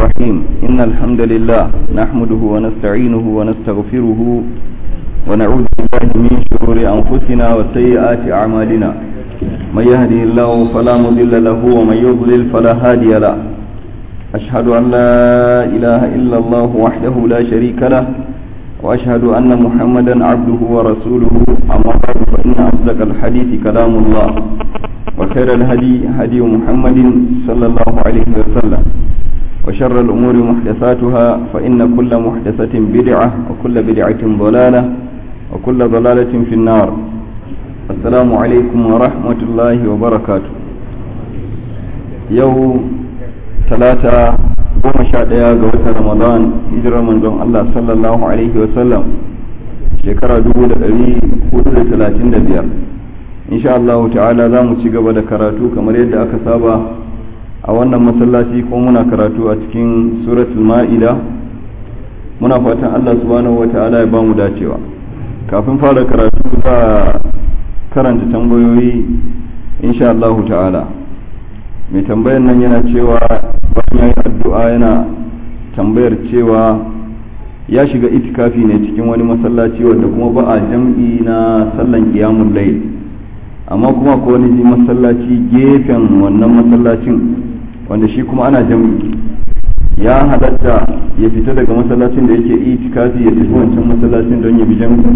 الرحيم إن الحمد لله نحمده ونستعينه ونستغفره ونعوذ بالله من شرور أنفسنا وسيئات أعمالنا من يهده الله فلا مضل له ومن يضلل فلا هادي له أشهد أن لا إله إلا الله وحده لا شريك له وأشهد أن محمدا عبده ورسوله أما بعد فإن أصدق الحديث كلام الله وخير الهدي هدي محمد صلى الله عليه وسلم وشر الأمور محدثاتها فإن كل محدثة بدعة وكل بدعة ضلالة وكل ضلالة في النار السلام عليكم ورحمة الله وبركاته يوم ثلاثة goma sha ɗaya ga watan ramadan hijirar manzon Allah sallallahu alaihi wasallam shekara dubu da ɗari hudu da talatin da biyar insha Allah ta'ala za mu ci gaba da karatu kamar yadda aka saba a wannan masallaci ko muna karatu a cikin suratul ma'ida muna fatan Allah subhanahu wa ta'ala ya ba mu dacewa kafin fara karatu za karanta tambayoyi insha Allah ta'ala mai tambayar nan yana cewa bayan yayin addu'a yana tambayar cewa ya shiga itikafi ne cikin wani masallaci wanda kuma ba a jam'i na sallan qiyamul layl amma kuma ko wani masallaci gefen wannan masallacin wanda shi kuma ana jam'i ya halatta ya fita daga masallacin da yake itikafi ya tafi wancan masallacin don ya bi jam'i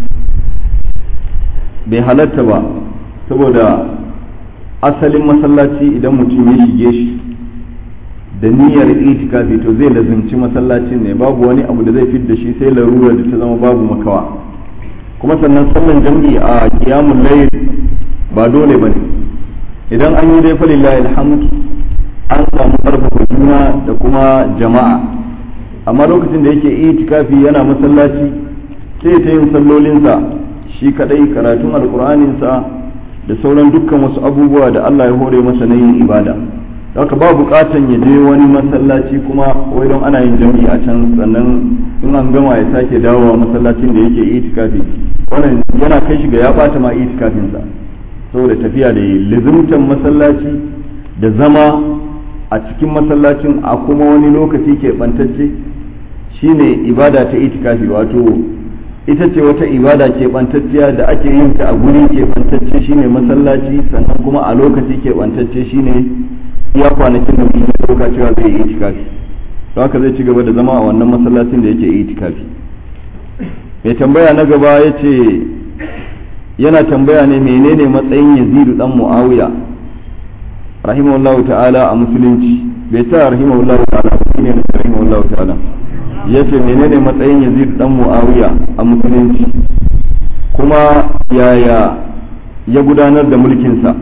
bai halatta ba saboda asalin masallaci idan mutum ya shige shi da niyyar itikafi to zai lazimci masallacin ne babu wani abu da zai fit da shi sai larurar da ta zama babu makawa kuma sannan sallan jam'i a kiyamun layl ba dole bane idan an yi dai falillahi alhamd an samu karfafa juna da kuma jama'a amma lokacin da yake itikafi yana masallaci sai ta yin sallolinsa shi kadai karatun alkur'aninsa da sauran dukkan wasu abubuwa da Allah ya hore masa na yin ibada haka ba bukatan ya je wani masallaci kuma wai don ana yin jami'i a can sannan in an gama ya sake dawowa masallacin da yake itikafi wannan yana kai shi ga ya bata ma itikafinsa saboda tafiya da yi lizimtan masallaci da zama a cikin masallacin a kuma wani lokaci ke bantacce shine ibada ta itikafi wato ita ce wata ibada keɓantacciya da ake yin ta a guri keɓantacce shine masallaci sannan kuma a lokaci keɓantacce shine iya kwanakin da mutum ya ɗauka cewa zai yi itikafi don haka zai ci gaba da zama a wannan masallacin da yake itikafi mai tambaya na gaba ya ce yana tambaya ne menene matsayin yazidu dan muawiya rahimahullahu ta'ala a musulunci bai ta rahimahullahu ta'ala ba ne rahimahullahu ta'ala ya ce menene matsayin yazid dan muawiya a musulunci kuma yaya ya gudanar da mulkinsa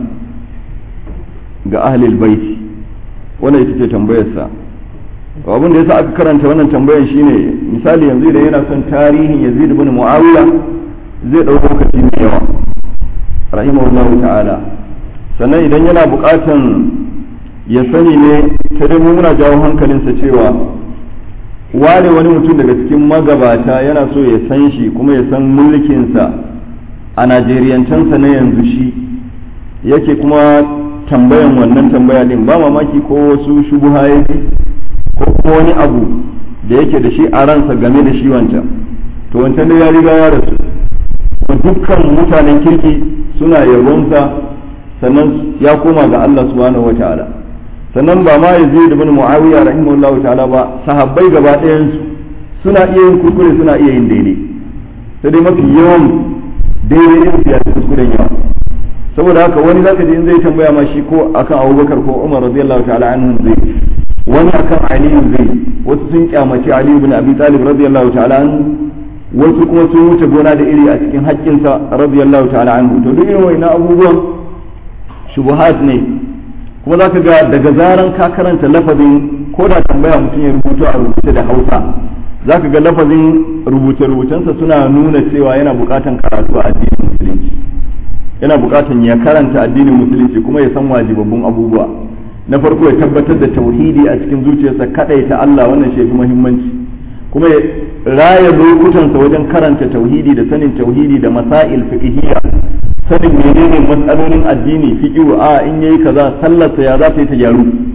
ga ahlil baiti wannan ita ce tambayarsa abin da yasa aka karanta wannan tambayar shine misali yanzu idan yana son tarihin yazid ibn muawiya zai ɗau lokaci mai yawa rahimahullahu ta'ala sannan idan yana buƙatan ya sani ne ta dai muna jawo hankalinsa cewa ware wani mutum daga cikin magabata yana so ya san shi kuma ya san mulkinsa a najeriyancansa na yanzu shi yake kuma tambayan wannan tambaya din ba mamaki ko wasu shubuha yake ko ko wani abu da yake da shi a ransa game da shi wancan to wancan da ya riga ya rasu dukkan mutanen kirki suna yabonsa sannan ya koma ga Allah subhanahu wa ta'ala sannan ba ma yazid ibn muawiya rahimahullahu ta'ala ba sahabbai gaba ɗayan su suna iya yin kuskure suna iya yin daidai sai dai mafi yawan daidai din su ya fi kuskuren yawa saboda haka wani zaka ji in zai tambaya ma shi ko akan abubakar ko umar radiyallahu ta'ala anhu zai wani akan aliyu zai wasu sun kyamaci aliyu ibn abi talib radiyallahu ta'ala anhu wasu kuma sun wuce gona da iri a cikin haƙƙinsa radiyallahu ta'ala anhu to duk irin wannan abubuwan shubuhat ne kuma za ka ga daga zaran ka karanta lafazin ko da tambaya mutum ya rubuta a rubuce da hausa za ka ga lafazin rubuce-rubucensa suna nuna cewa yana bukatan karatu a addinin musulunci yana bukatan ya karanta addinin musulunci kuma ya san wajibabbun abubuwa na farko ya tabbatar da tauhidi a cikin zuciyarsa ta Allah wannan shi muhimmanci kuma ya raya lokutansa wajen karanta tauhidi da sanin tauhidi da masail fiqhiyya sanin menene matsalolin addini fiqhu a in yayi kaza sallarsa ya za ta yi ta gyaru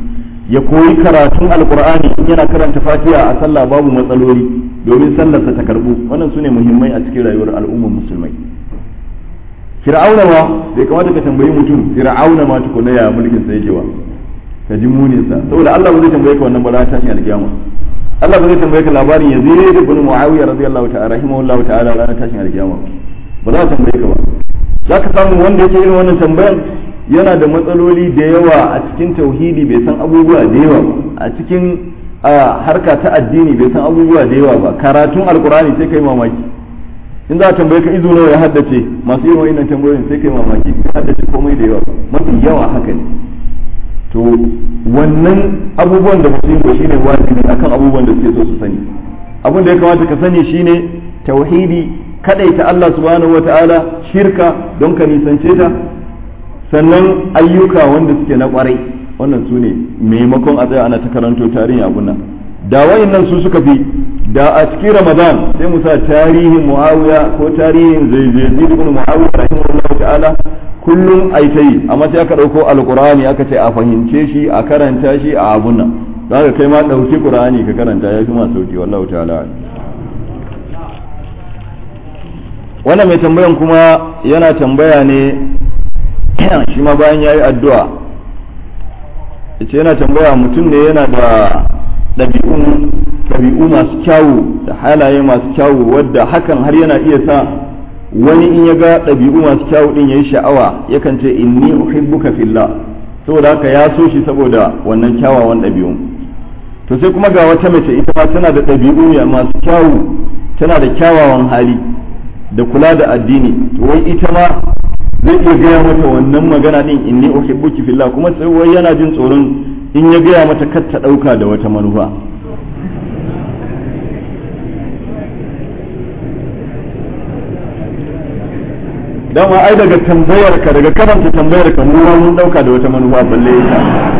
ya koyi karatun alkur'ani in yana karanta fatiha a sallah babu matsaloli domin sallarsa ta karbu wannan sune muhimmai a cikin rayuwar al'ummar musulmai fir'auna ma bai kamata ka tambayi mutum fir'auna ma tukuna ya mulkin sa yake wa ka ji munin sa saboda Allah ba zai tambaye ka wannan ba ranar tashin alkiyama Allah ba zai tambaye ka labarin Yazid ibn Muawiya radiyallahu ta'ala rahimahullahu ta'ala ranar tashin alkiyama ba za ka tambaye ka ba za ka samu wanda yake irin wannan tambayan yana da matsaloli da yawa a cikin tauhidi bai san abubuwa da yawa a cikin harka ta addini bai san abubuwa da yawa ba karatun alkurani sai kai mamaki in za a tambaye ka izo nawa ya haddace masu yin wa'innan tambayoyin sai kai mamaki ka haddace komai da yawa mafi yawa haka ne to wannan abubuwan da mutum ba shine wajibi akan abubuwan da suke so su sani abin da ya kamata ka sani shine tauhidi kadaita Allah subhanahu wataala shirka don ka nisance ta sannan ayyuka wanda suke na kwarai wannan su ne maimakon a tsaya ana ta karanto tarihin abun nan da wayannan su suka fi da a cikin ramadan sai mu sa tarihin muawiya ko tarihin zaizai ibn muawiya rahimahullahu ta'ala kullum ai ta yi amma sai aka dauko alqur'ani aka ce a fahimce shi a karanta shi a abun nan zaka kai ma dauki qur'ani ka karanta ya fi ma sauki wallahu ta'ala wannan mai tambayan kuma yana tambaya ne shi ma bayan ya yi addu'a ce yana tambaya mutum ne yana da ɗabi'u masu kyawu da halaye masu kyawu wadda hakan har yana iya sa wani in ya ga ɗabi'u masu kyawu ɗin ya yi sha'awa yakan ce inni uhibbuka fillah saboda haka ya so shi saboda wannan kyawawan ɗabi'u to sai kuma ga wata mace ita ma tana da ɗabi'u masu kyawu tana da kyawawan hali da kula da addini to wai ita ma zai iya gaya mata wannan magana din inni uhibbuki fillah kuma sai wai yana jin tsoron in ya gaya mata kar ta dauka da wata manufa dama ai daga tambayar ka daga karanta tambayar ka mu mun dauka da wata manufa balle ita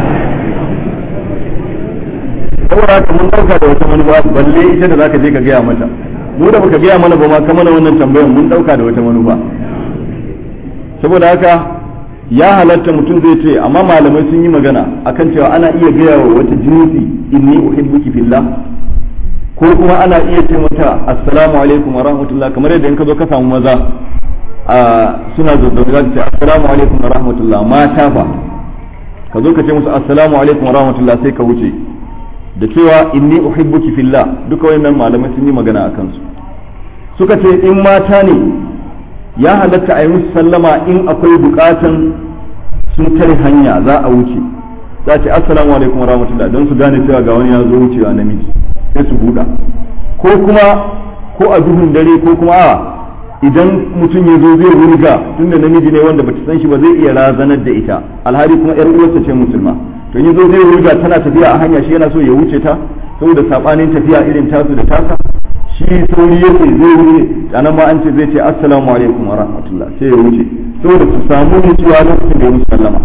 saboda haka mun dauka da wata manufa balle ita da zaka je ka gaya mata mu da baka gaya mana ba ma kamar wannan tambayar mun dauka da wata manufa saboda haka ya halatta mutum zai ce amma malamai sun yi magana akan cewa ana iya gaya wa wata jinsi inni uhibbuki fillah ko kuma ana iya ce mata assalamu alaikum wa rahmatullah kamar yadda in ka zo ka samu maza a suna zazzabi za ce assalamu alaikum wa rahmatullah mata ba ka zo ka ce musu assalamu alaikum wa rahmatullah sai ka wuce da cewa inni uhibbuki fillah duka wayannan malamai sun yi magana akan su suka ce in mata ne ya halatta a yi musu sallama in akwai bukatan sun tare hanya za a wuce za ce assalamu alaikum wa rahmatullah don su gane cewa ga wani ya zo wucewa namiji sai su buɗa ko kuma ko a duhun dare ko kuma a idan mutum ya zo zai wurga tunda namiji ne wanda bata san shi ba zai iya razanar da ita alhali kuma yar uwarsa ce musulma to ya zo zai wurga tana tafiya a hanya shi yana so ya wuce ta saboda sabanin tafiya irin tasu da tasa shi sauri yake zai wuce anan ma an ce zai ce assalamu alaikum wa rahmatullah sai ya wuce saboda su samu mutuwa lokacin da ya musu sallama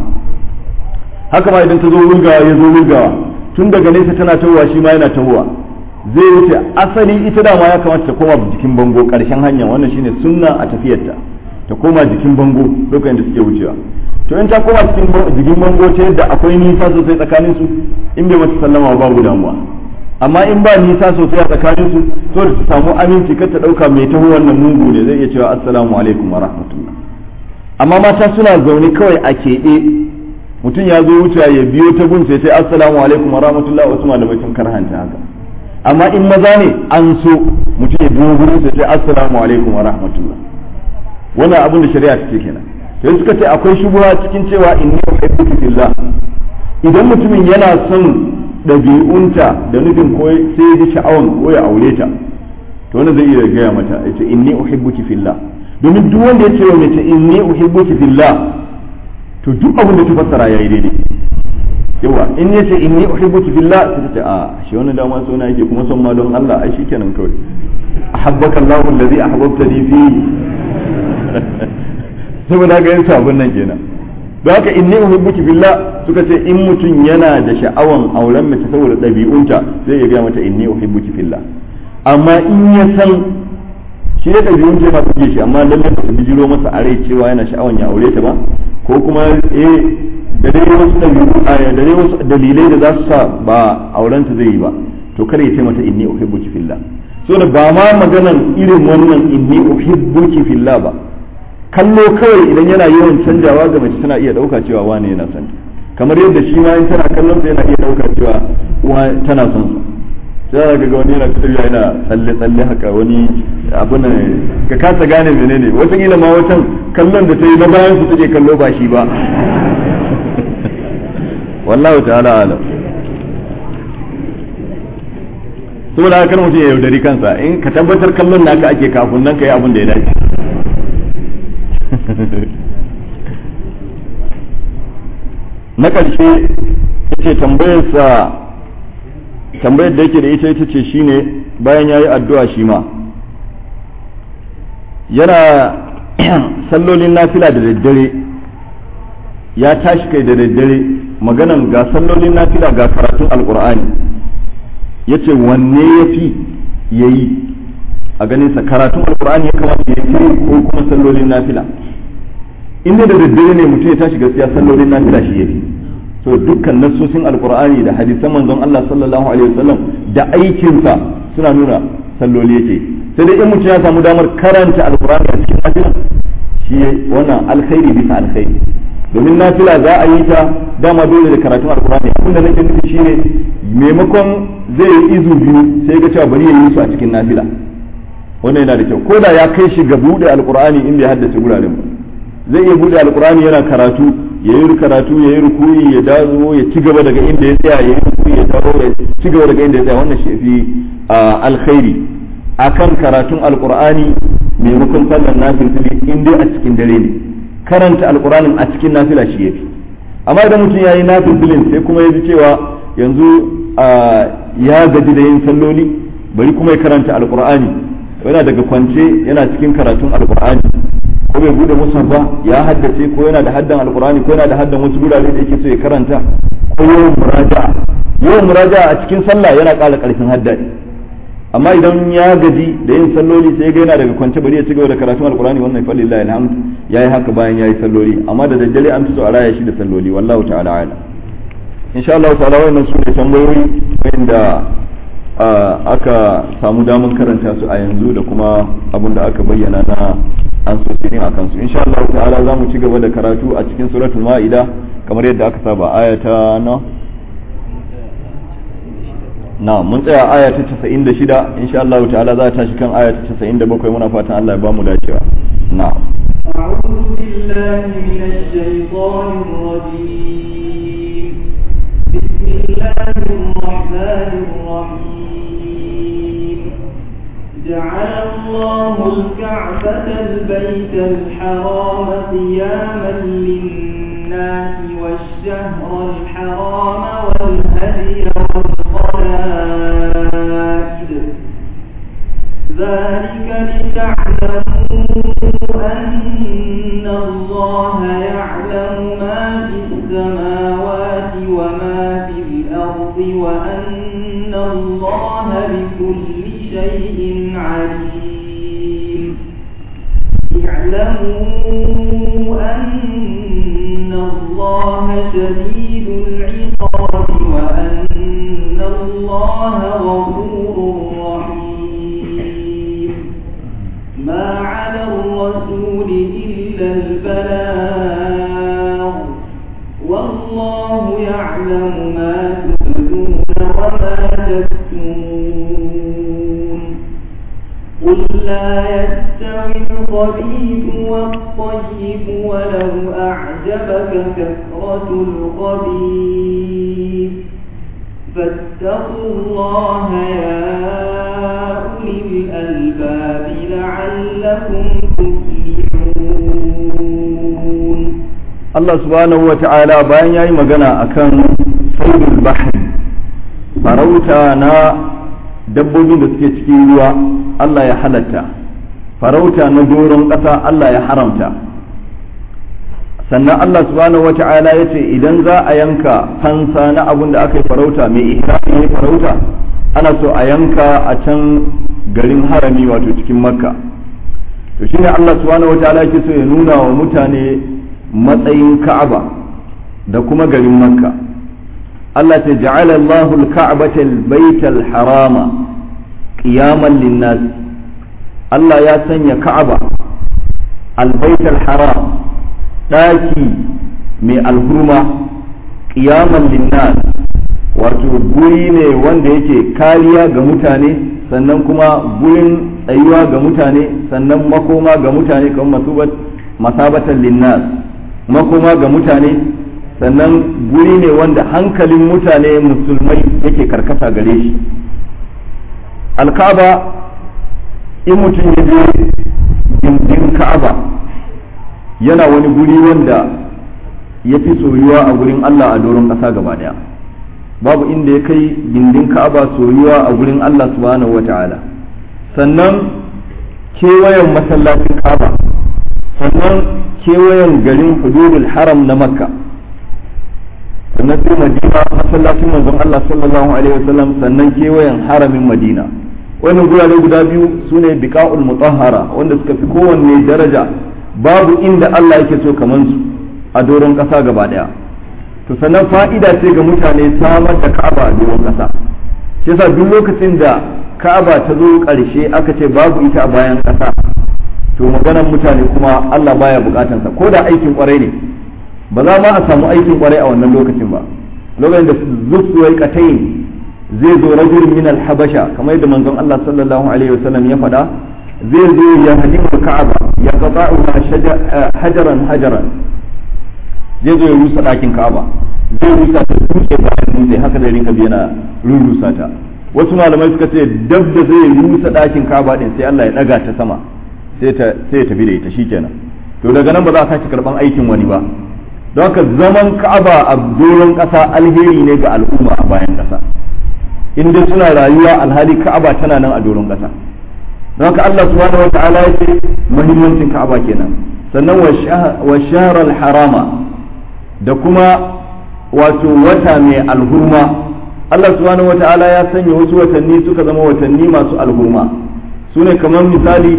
haka ma idan ta zo wurgawa ya zo wurgawa tun daga nesa tana tawowa shi ma yana tawowa zai wuce asali ita dama ya kamata ta koma jikin bango karshen hanya wannan shine sunna a tafiyarta ta koma jikin bango lokacin da suke wucewa to in ta koma cikin jikin bango ta yadda akwai nisa sosai tsakanin su in bai mata sallama babu damuwa amma in ba nisa sosai a tsakanin su to da ta samu aminci kar ta dauka mai taho wannan mungu ne zai iya cewa assalamu alaikum wa rahmatullah amma mata suna zaune kawai a keɓe mutum ya zo wucewa ya biyo ta gun sai sai assalamu alaikum wa rahmatullah wasu malamai sun karhanta haka amma in maza ne an so mutum ya biyo gurin sai sai assalamu alaikum wa rahmatullah wannan abin da shari'a take kenan sai suka ce akwai shubuha cikin cewa inni uhibbuki fillah idan mutumin yana son ɗabi'unta da nufin ko sai ya ji sha'awan ko ya aure ta to wannan zai iya gaya mata ya ce inni uhibbuki fillah domin duk wanda ya ce wa mace inni uhibbuki fillah to duk abin da ta fassara yayi daidai yawa in ya ce inni uhibbuki fillah sai ta ce a shi wannan dama so na yake kuma son ma don Allah ai shikenan kawai ahabbaka Allahu allazi ahbabtani fi saboda ga yin sabon nan kenan don haka inni uhibbuki fillah suka ce in mutum yana da sha'awan auren mace saboda ɗabi'unta zai ya gaya mata inni uhibbuki fillah amma in ya san shi da ɗabi'un ce ma suke shi amma lalle ba su bijiro masa a rai cewa yana sha'awan ya aure ta ba ko kuma eh da dai wasu dabi'u da dai wasu dalilai da za su sa ba aurenta zai yi ba to kada ya ce mata inni uhibbuki fillah so da ba ma maganan irin wannan inni uhibbuki fillah ba kallo kawai idan yana yawan canjawa ga mace tana iya dauka cewa wane yana son kamar yadda shi ma in tana kallon sa yana iya dauka cewa uwa tana son sa sai ga wani yana tafiya yana tsalle tsalle haka wani abun ka kasa gane menene wata kila ma watan kallon da ta yi na bayan su take kallo ba shi ba wallahu ta'ala alam saboda haka mutum ya yaudari kansa in ka tabbatar kallon naka ake kafin nan ka yi abin da ya dace na ƙarshe ce tambayarsa tambayar da yake da ita ita ce shine bayan ya yi addu'a shi ma yana sallolin nafila da daddare ya tashi kai da daddare maganan ga sallolin nafila ga karatun alkur'ani ya ce wanne ya fi ya yi a ganinsa karatun alkur'ani ya kamata ya yi ko kuma sallolin nafila inda da daddare ne mutum ya tashi gaskiya sallolin nafila shi ya fi so dukkan nassosin alkur'ani da hadisan manzon Allah sallallahu alaihi wasallam da aikinsa suna nuna salloli yake sai dai in mutum ya samu damar karanta alkur'ani a cikin nafila shi wannan alkhairi bisa alkhairi domin nafila za a yi ta dama dole da karatun alkur'ani abin da nake nufi shine maimakon zai yi izu biyu sai ga cewa bari ya yi su a cikin nafila wannan yana da kyau ko da ya kai shi ga bude alkur'ani in bai haddace guraren ba zai iya bude alkur'ani yana karatu ya yi karatu ya yi rukuyi ya dawo ya ci gaba daga inda ya tsaya ya yi rukuyi ya dawo ya ci gaba daga inda ya tsaya wannan shi fi alkhairi akan karatun alkur'ani maimakon sallar nafil in dai a cikin dare ne karanta alkur'anin a cikin nafila shi yafi amma idan mutum ya yi nafilin sai kuma ya ji cewa yanzu ya gaji da yin salloli bari kuma ya karanta alkur'ani yana daga kwance yana cikin karatun alkur'ani ko bai bude musa ba ya haddace ko yana da haddan alkur'ani ko yana da haddan wasu gurare da yake so ya karanta ko yawan muraja'a yawan muraja'a a cikin sallah yana ƙara ƙarfin hadda amma idan ya gaji da yin salloli sai ga yana daga kwance bari ya ci gaba da karatun alkur'ani wannan fa lillahi alhamd yayi haka bayan yayi salloli amma da daddare an fi so a raya shi da salloli wallahu ta'ala ala insha Allah ta'ala wannan su ne tambayoyi wanda aka samu daman karanta su a yanzu da kuma abin da aka bayyana na an so su a kansu insha Allah ta'ala za mu ci gaba da karatu a cikin suratul ma'ida kamar yadda aka saba ayata na na mun tsaya aya ta 96 insha Allah ta'ala za ta tashi kan aya ta 97 muna fatan Allah ya ba mu dacewa na أعوذ بالله من الشيطان الرجيم بسم الله الرحمن الرحيم جعل الله الكعبة البيت الحرام قياما للناس والشهر الحرام والهدي والقلائد ذلك لتعلموا أن الله يعلم ما في السماوات وما في الأرض وأن الله بكل شيء عليم اعلموا أن الله شديد العقاب وأن الله غفور رحيم ما على الرسول إلا البلاغ والله يعلم ما تبدون وما تكتمون قل لا يستوي الخبيث والطيب ولو أعجبك كثرة الخبيث فاتقوا الله يا أولي الألباب لعلكم تفلحون Allah subhanahu wa ta'ala bayan ya yi magana akan saudul bahri farauta na dabbobin da suke cikin ruwa Allah ya halatta farauta na doron ƙasa Allah ya haramta sannan Allah subhanahu wa ta'ala ya ce idan za a yanka fansa na abun da aka yi farauta mai ihrami ne farauta ana so a yanka a can garin harami wato cikin makka to shine Allah subhanahu wa ta'ala yake so ya nuna wa mutane matsayin ka'aba da kuma garin makka Allah ta ja'ala Allahu al-ka'bata al-bayta al-harama qiyaman lin-nas Allah ya sanya ka'aba al-bayta al-haram daki mai alhurma qiyaman lin-nas wato guri ne wanda yake kariya ga mutane sannan kuma gurin tsayuwa ga mutane sannan makoma ga mutane kamar masabatan linnas makoma ga mutane sannan guri ne wanda hankalin mutane musulmai yake karkasa gare shi alkaba in mutum ya je gindin ka'aba yana wani guri wanda ya fi soyuwa a gurin allah a doron ƙasa gaba daya babu inda ya kai gindin ka'aba soyuwa a gurin Allah subhanahu wata'ala sannan kewayen masallacin ka'aba sannan kewayen garin hududul haram na makka sannan sai madina masallacin manzon Allah sallallahu alaihi wasallam sannan kewayen haramin madina wannan gurare guda biyu sune biqa'ul mutahhara wanda suka fi kowanne daraja babu inda Allah yake so kaman su a doron ƙasa gaba daya to sannan fa'ida ce ga mutane samar da ka'aba a doron ƙasa shi yasa duk lokacin da ka'aba ta zo ƙarshe aka ce babu ita a bayan ƙasa to maganar mutane kuma Allah baya bukatansa ko da aikin kwarai ne ba za ma a samu aikin kwarai a wannan lokacin ba lokacin da zuwa katayin zai zo rajul min al-habasha kamar yadda manzon Allah sallallahu alaihi wasallam ya faɗa zai zo ya hadimu ka'aba ya qata'u hajaran hajaran zai zo ya rusa ɗakin ka'aba zai rusa ta dutse bayan dutse haka da rinka yana rurusa ta wasu malamai suka ce dab da zai rusa ɗakin ka'aba din sai Allah ya ɗaga ta sama sai ta sai ya tafi da ita shikenan to daga nan ba za a sake karban aikin wani ba don haka zaman ka'aba a doron ƙasa alheri ne ga al'umma a bayan ƙasa in dai suna rayuwa alhali ka'aba tana nan a doron ƙasa don haka Allah subhanahu wa ta'ala ya ce muhimmancin ka'aba kenan sannan wa shahrar harama da kuma wato wata mai alhurma Allah subhanahu wa ta'ala ya sanya wasu watanni suka zama watanni masu alhurma su ne kamar misali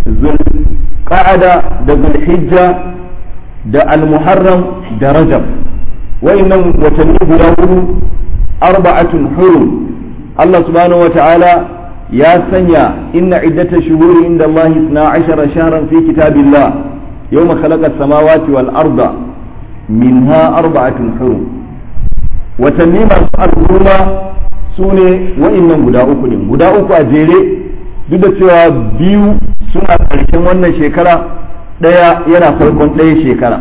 zulqa'ada da zulhijja da almuharram da rajab wa'annan watanni guda hudu arba'atun hurum Allah subhanahu wa ta'ala ya sanya inna iddata shuhuri inda Allah 12 shahran fi kitabillah yawma khalaqa as-samawati wal arda minha arba'atun hurum watanni masu al'umma su ne wa'innan guda uku ne guda uku a jere duk da cewa biyu suna ƙarshen wannan shekara ɗaya yana farkon ɗaya shekara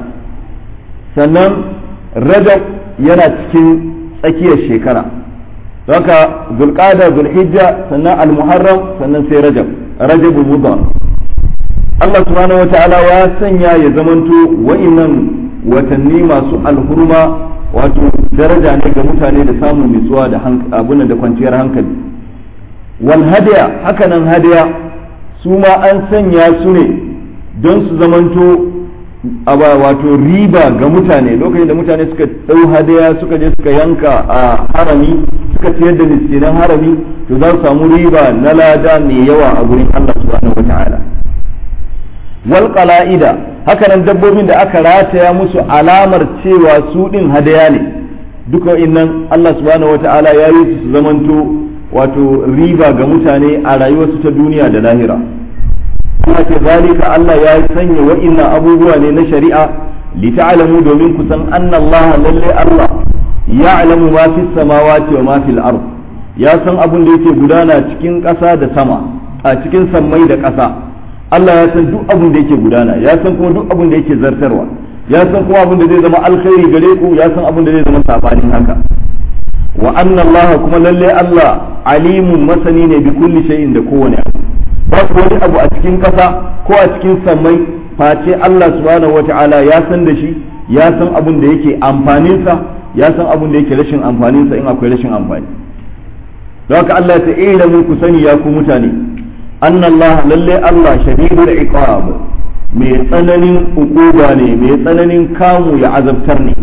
sannan rajab yana cikin tsakiyar shekara haka zulqada zulhijja sannan almuharram sannan sai rajab rajabul mudar Allah subhanahu wataala ya sanya ya zamanto wa'innan watanni masu alhurma wato daraja ne ga mutane da samun nutsuwa da abunan da kwanciyar hankali wal hadiya hakanan hadiya su ma an sanya su ne don su zamanto wato riba ga mutane lokacin da mutane suka ɗau hadiya suka je suka yanka a harami suka ciyar da miskinan harami to za su samu riba na lada mai yawa a gurin Allah subhanahu wata'ala wal qala'ida hakanan dabbobin da aka rataya musu alamar cewa su din hadaya ne duka innan Allah subhanahu wata'ala ya yi su zamanto wato riba ga mutane a rayuwarsu ta duniya da lahira kuma ce zalika Allah ya sanya wa'innan abubuwa ne na shari'a li ta'lamu domin ku san anna Allah lalle Allah ya'lamu ma fis samawati wa ma fil ard ya san abin da yake gudana cikin ƙasa da sama a cikin sammai da ƙasa Allah ya san duk abin da yake gudana ya san kuma duk abin da yake zartarwa ya san kuma abin da zai zama alkhairi gare ku ya san abin da zai zama sabanin haka wa anna Allah kuma lalle Allah alimun masani ne bi kulli shay'in da kowane abu babu wani abu a cikin kasa ko a cikin sammai face Allah subhanahu wata'ala ya san da shi ya san abin da yake amfanin sa ya san abin da yake rashin amfanin sa in akwai rashin amfani don haka Allah ya ta'ala mu ku sani ya ku mutane anna Allah lalle Allah shadidul iqab mai tsananin ukuba ne mai tsananin kamu ya azabtar ne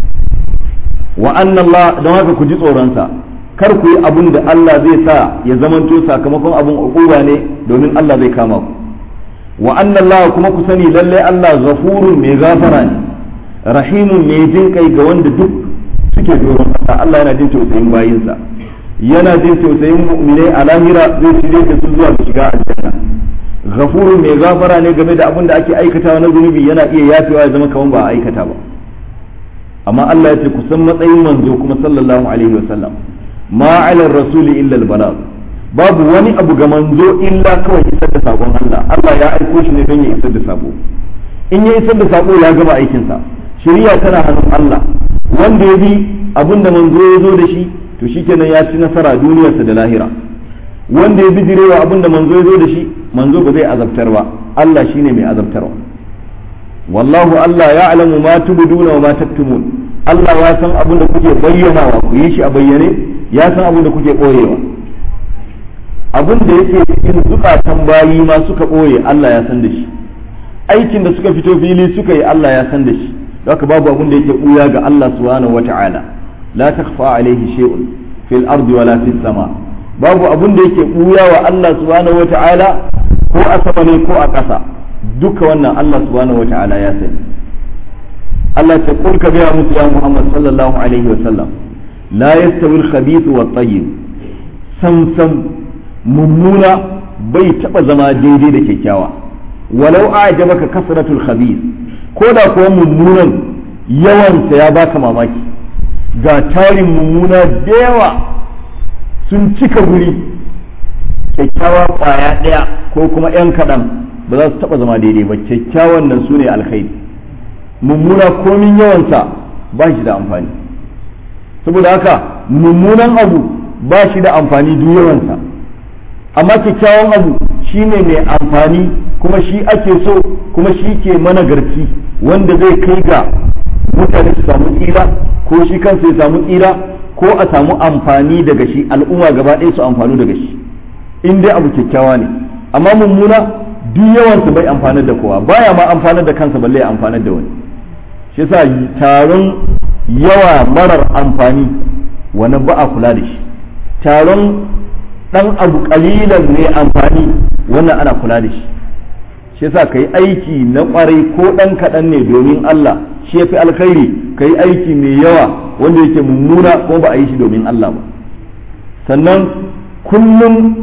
wa Allah don haka ku ji tsoronsa kar ku yi abun da Allah zai sa ya zamanto sakamakon abun ukuba ne domin Allah zai kama ku wa Allah kuma ku sani lalle Allah ghafurun mai gafara ne rahimun mai jin kai ga wanda duk suke doron kasa Allah yana jin tausayin bayinsa yana jin tausayin mu'minai a lahira zai shirye da su zuwa shiga aljanna ghafurun mai gafara ne game da abin da ake aikatawa na zunubi yana iya yafewa ya zama kaman ba a aikata ba amma Allah ya ce ku san matsayin manzo kuma sallallahu alaihi wasallam ma ala rasuli illa al balagh babu wani abu ga manzo illa kawai isar da sakon Allah Allah ya aiko shi ne don ya isar da sako in ya isar da sako ya gama aikin sa shari'a tana hannun Allah wanda ya bi abin da manzo ya zo da shi to shikenan ya ci nasara duniyarsa da lahira wanda ya bi direwa abin da manzo ya zo da shi manzo ba zai azabtar ba Allah shine mai azabtarwa wallahu Allah ya alamu ma tubduna wa ma taktumun Allah ya san abin da kuke bayyanawa ku yi shi a bayyane ya san abin da kuke koyewa abin da yake cikin zukatan bayi ma suka ɓoye Allah ya san da shi aikin da suka fito fili suka yi Allah ya san da shi haka babu abin da yake ɓuya ga Allah subhanahu wata'ala la takhfa alaihi shay'un fil ardi wala fis sama babu abin da yake ɓuya wa Allah subhanahu wata'ala ko a sama ne ko a ƙasa duka wannan Allah subhanahu wata'ala ya sani Allah ce kul ka gaya musu ya Muhammad sallallahu alaihi wa sallam la yastawi al-khabith wa tayyib sam sam mummuna bai taba zama daidai da kyakkyawa walau a'jabaka kasratul khabith ko da kuwa mummunan yawansa ya baka mamaki ga tarin mummuna da yawa sun cika guri kyakkyawa kwaya ɗaya ko kuma 'yan kaɗan ba za su taɓa zama daidai ba kyakkyawan nan su ne alkhairi mummuna komin yawansa ba shi da amfani saboda haka mummunan abu ba shi da amfani duk yawansa amma kyakkyawan abu shi ne mai amfani kuma shi ake so kuma shi ke managarci wanda zai kai ga mutane su samu tsira ko shi kansa ya samu tsira ko a samu amfani daga shi al'umma gaba ɗaya su amfanu daga shi in dai abu kyakkyawa ne amma mummuna duk yawansa bai amfanar da kowa baya ma amfanar da kansa balle ya amfanar da wani shi yasa taron yawa marar amfani wani ba a kula da shi taron dan abu kalilan ne amfani wannan ana kula da shi shi yasa kai aiki na kwarai ko dan kaɗan ne domin Allah shi yafi alkhairi kai aiki mai yawa wanda yake mummuna ko ba a yi shi domin Allah ba sannan kullum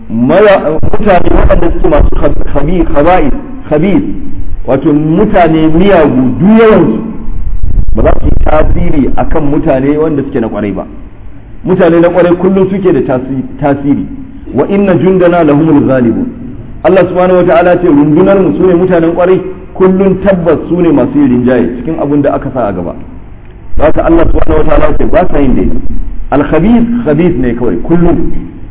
mutane waɗanda suke masu khaba'is khabis wato mutane miyagu duk yawansu ba za su yi tasiri akan mutane wanda suke na kwarai ba mutane na kwarai kullum suke da tasiri wa inna jundana lahumul ghalibun Allah subhanahu wataala ce rundunar mu sune mutanen kwarai kullum tabbas sune masu yin rinjaye cikin abin da aka sa a gaba haka Allah subhanahu wataala ce ba sa yin dai al khabith khabith ne kawai kullum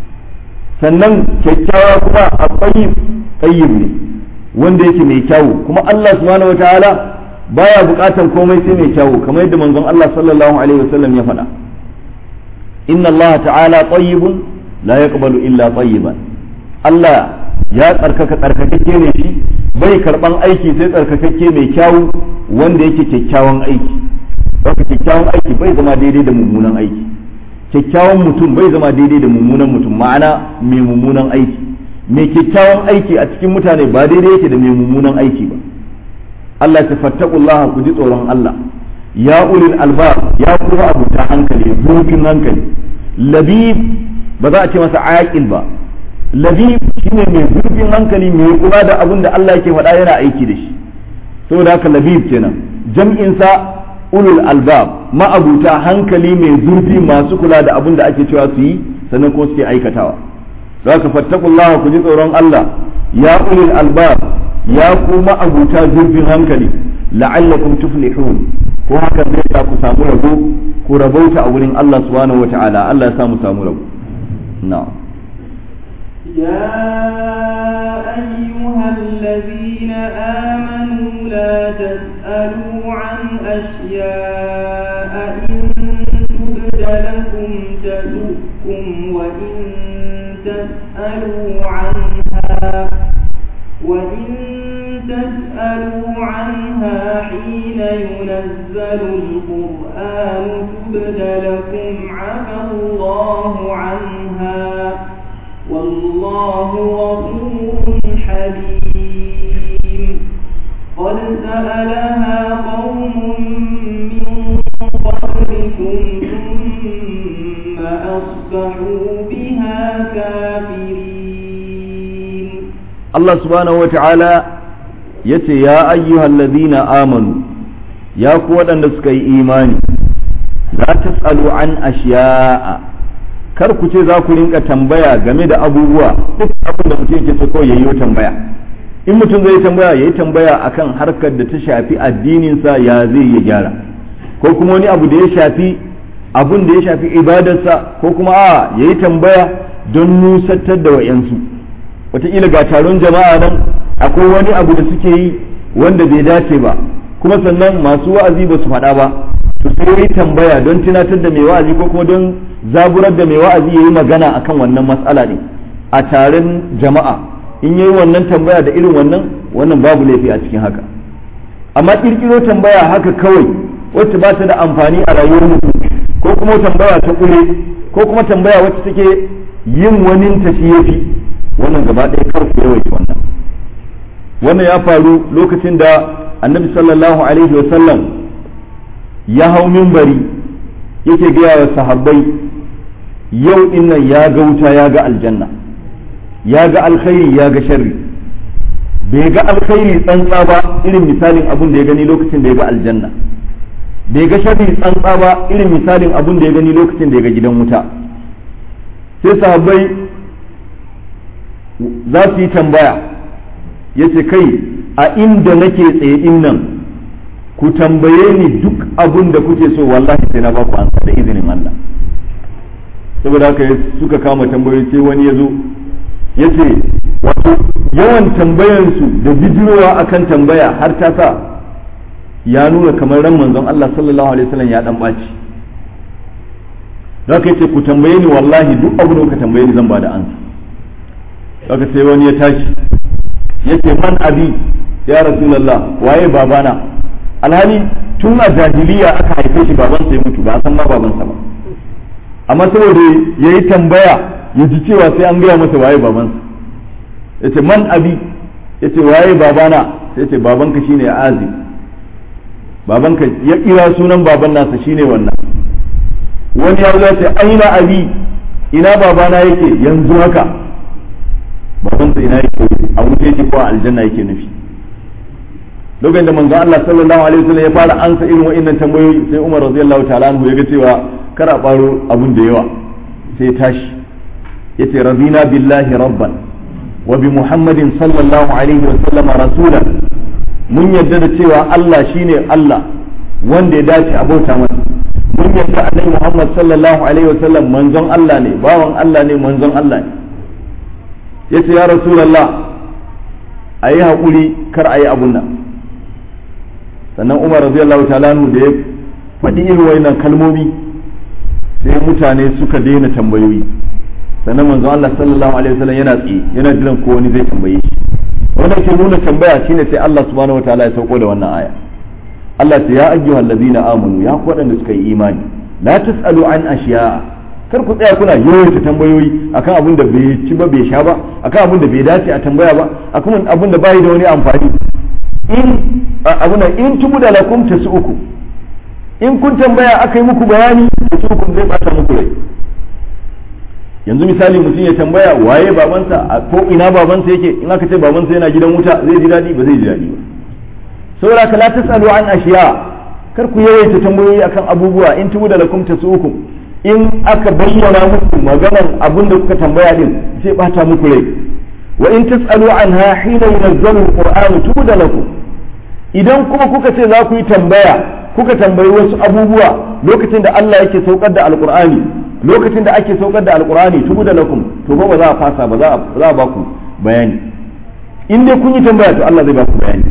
sannan kyakkyawa kuma a tayyib tayyib ne wanda yake mai kyawu kuma Allah subhanahu wataala baya bukatan komai sai mai kyawu kamar yadda manzon Allah sallallahu alaihi wasallam ya faɗa inna Allah ta'ala tayyibun la yaqbalu illa tayyiban Allah ya tsarkaka tsarkakakke ne shi bai karban aiki sai tsarkakakke mai kyawu wanda yake kyakkyawan aiki haka kyakkyawan aiki bai zama daidai da mummunan aiki kyakkyawan mutum bai zama daidai da mummunan mutum ma'ana mai mummunan aiki mai kyakkyawan aiki a cikin mutane ba daidai yake da mai mummunan aiki ba Allah ta fattakullah ku ji tsoron Allah ya ulil albab ya kuma abuta hankali zurfin hankali labib ba za a ce masa aqil ba labib shine mai zurfin hankali mai kula da abin da Allah yake faɗa yana aiki da shi saboda haka labib kenan jam'in sa ulul albab ma'abuta hankali mai zurfi masu kula da abin da ake cewa su yi sannan kuma suke aikatawa zaka fattakullah ku ji tsoron Allah ya ulul albab ya kuma abuta zurfin hankali la'allakum tuflihun ko hakan zai sa ku samu rabo ku rabauta a wurin Allah subhanahu wata'ala Allah ya sa mu samu rabo na'am يا أيها الذين آمنوا لا تسألوا عن أشياء إن تبد لكم تسؤكم وإن تسألوا عنها وإن تسألوا عنها حين ينزل القرآن تبد لكم عفى الله عنها والله غفور حليم قد سألها قوم من قبلكم ثم أصبحوا بها كافرين Allah subhanahu wa ta'ala ya ce, Ya ayyuhal ladina amanu, ya ku waɗanda suka yi imani, za ta tsalo an ashiya'a, kar ku ce za ku rinka tambaya game da abubuwa duk abin da mutum yake so kawai ya yi tambaya. In mutum zai tambaya ya yi tambaya akan harkar da ta shafi addininsa ya zai ya gyara, ko kuma wani abu da ya shafi abun da ya shafi ibadarsa ko kuma a ya yi tambaya don nusantar da wa'yansu. wataƙila ga taron jama'a nan akwai wani abu da suke yi wanda bai dace ba kuma sannan masu wa'azi ba su faɗa ba to sai yi tambaya don tunatar da mai wa'azi ko kuma don zaburar da mai wa'azi ya yi magana akan wannan matsala ne a taron jama'a in yi wannan tambaya da irin wannan wannan babu laifi a cikin haka amma ƙirƙiro tambaya haka kawai wacce ba ta da amfani a rayuwar mutum ko kuma tambaya ta ƙure ko kuma tambaya wacce take yin wani ta shi yafi wannan gaba ɗaya kar ku yawaita wannan wannan ya faru lokacin da annabi sallallahu alaihi wasallam ya hau mimbari yake gaya wa sahabbai yau dinnan ya ga wuta ya ga aljanna ya ga alkhairi ya ga sharri bai ga alkhairi tsantsa ba irin misalin abun da ya gani lokacin da ya ga aljanna bai ga sharri tsantsa ba irin misalin abun da ya gani lokacin da ya ga gidan wuta sai sahabbai za su yi tambaya ya ce kai a inda nake tsaye in nan ku tambaye ni duk abin da kuke so wallahi sai na ba ku ansa da izinin Allah saboda haka suka kama tambayoyi sai wani ya zo ya ce wato yawan tambayansu da bijirowa akan tambaya har ta sa ya nuna kamar ran manzon Allah sallallahu alaihi wasallam ya dan baci da haka yace ku tambaye ni wallahi duk abin da kuka tambaye ni zan ba da ansa daga sai wani ya tashi ya ce man abi ya rasulallah waye babana alhali tun a jahiliya aka haife shi baban sai mutu ba a san ma babansa ba amma saboda ya yi tambaya ya ji cewa sai an gaya masa waye babansa ya ce man abi ya ce waye babana sai ce babanka shine azib babanka ya kira sunan baban nasa shine wannan wani ya zo ce aina abi ina babana yake yanzu haka babansa ina yake a wuce yake ko a aljanna yake nufi lokacin da manzon Allah sallallahu alaihi wasallam ya fara ansa irin wa'annan tambayoyi sai Umar radiyallahu ta'ala anhu ya ga cewa kar a faro abun da yawa sai tashi yace radina billahi rabban wa bi muhammadin sallallahu alaihi wasallam rasulan mun yadda da cewa Allah shine Allah wanda ya dace a bauta masa mun yadda annabi Muhammad sallallahu alaihi wasallam manzon Allah ne bawan Allah ne manzon Allah ne ya ce ya rasulallah a yi haƙuri kar a yi abun nan sannan umar radiyallahu ta'ala da ya faɗi irin wayannan kalmomi sai mutane suka daina tambayoyi sannan manzon Allah sallallahu alaihi wasallam yana tsaye yana jiran ko wani zai tambaye shi wannan ke nuna tambaya shine sai Allah subhanahu wataala ya sauko da wannan aya Allah ce ya ayyuhal ladzina amanu ya ku waɗanda suka yi imani la tasalu an ashiya kar ku tsaya kuna yawaita tambayoyi akan abin da bai ci ba bai sha ba akan abin da bai dace a tambaya ba akan abin da bai da wani amfani in abin da in tubu da lakum uku in kun tambaya aka yi muku bayani tasu'ukum zai bata muku rai yanzu misali mutum ya tambaya waye babansa ko ina babansa yake in aka ce babansa yana gidan wuta zai ji daɗi ba zai ji daɗi ba saboda ka la tasalu an ashiya kar ku yawaita tambayoyi akan abubuwa in tubu da lakum tasu'ukum in aka bayyana muku maganar abin da kuka tambaya din sai bata muku rai wa in tasalu anha hina yunazzalu alquran tuda lakum idan kuma kuka ce za ku yi tambaya kuka tambayi wasu abubuwa lokacin da Allah yake saukar da alqur'ani lokacin da ake saukar da alqur'ani tuda lakum to ba za a fasa ba za a ba ku bayani in dai kun yi tambaya to Allah zai ba ku bayani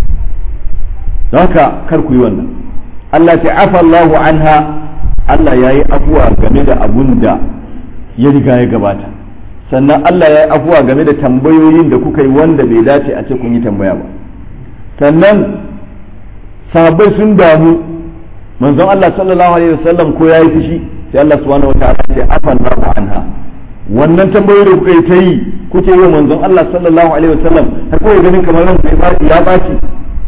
don haka kar ku yi wannan Allah ta afa Allahu anha Allah ya yi afuwa game da abun da ya riga ya gabata sannan Allah ya yi afuwa game da tambayoyin da kuka yi wanda bai dace a ce kun yi tambaya ba sannan sahabbai sun damu manzon Allah sallallahu alaihi wasallam ko ya yi fushi sai Allah subhanahu wataala ya ce afan Allahu anha wannan tambayoyi da kuka yi ta yi kuke yi manzon Allah sallallahu alaihi wasallam har kawai ganin kamar ran ya baci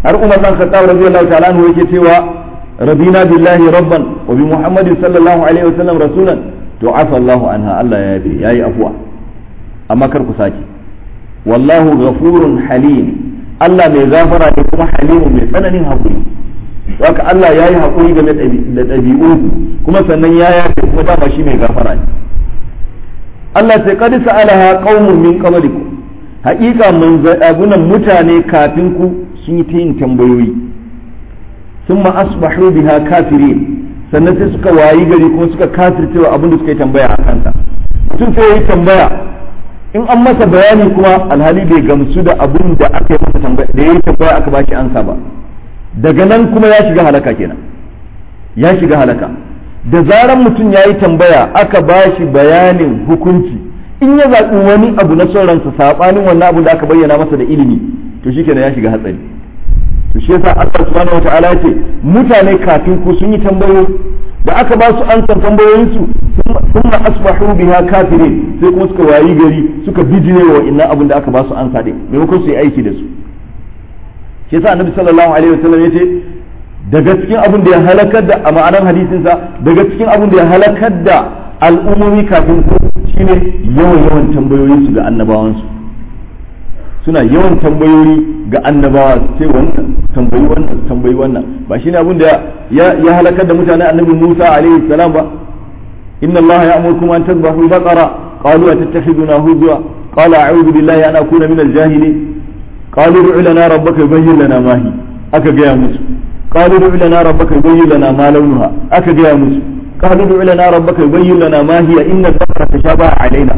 har Umar dan Khattab radiyallahu ta'ala anhu yake cewa rabina billahi rabban wa bi Muhammadin sallallahu alaihi wasallam rasulan to afa Allahu anha Allah ya yabe yayi afwa amma kar ku saki wallahu ghafurun halim Allah mai gafara ne kuma halimu mai tsananin hakuri haka Allah ya yi haƙuri game da ɗabi'unku kuma sannan ya yafe kuma dama shi mai gafara ne Allah sai kadi sa'alaha qaumun min qablikum haƙiƙa manzabunan mutane kafin ku sun yi ta yin tambayoyi sun ma asbahu biha kafirin sannan sai suka wayi gari kuma suka kafircewa abin da suka yi tambaya a kansa mutum sai ya yi tambaya in an masa bayani kuma alhali bai gamsu da abin da aka yi masa tambaya da ya yi tambaya aka ba shi ansa ba daga nan kuma ya shiga halaka kenan ya shiga halaka da zaran mutum ya yi tambaya aka ba shi bayanin hukunci in ya zaɓi wani abu na son ransa saɓanin wannan abu da aka bayyana masa da ilimi to shi kenan ya shiga hatsari to shi yasa Allah subhanahu wata'ala ce mutane kafin ku sun yi tambayoyi da aka ba su ansan tambayoyinsu sun asbahu biha kafirin sai kuma suka wayi gari suka bijire wa inna abin da aka ba su ansa din maimakon su yi aiki da su shi yasa annabi sallallahu alaihi wasallam yace daga cikin abin da ya halakar da a ma'anar hadisin sa daga cikin abin da ya halakar da al'ummomi kafin ku shine yawan yawan tambayoyin su ga annabawan su suna yawan tambayoyi ga annabawa sai wannan tambayi wannan tambayi wannan ba shine abin da ya ya halakar da mutane annabi Musa alaihi salam ba inna Allah ya'murukum an tadhbahu baqara qalu atattakhiduna huzwa qala a'udhu billahi an akuna min al-jahilin قالوا ادع لنا ربك يبين لنا ما هي aka gaya musu قالوا ادع لنا ربك يبين لنا ما لونها aka gaya musu قالوا ادع لنا ربك يبين لنا ما هي ان البقره تشابه علينا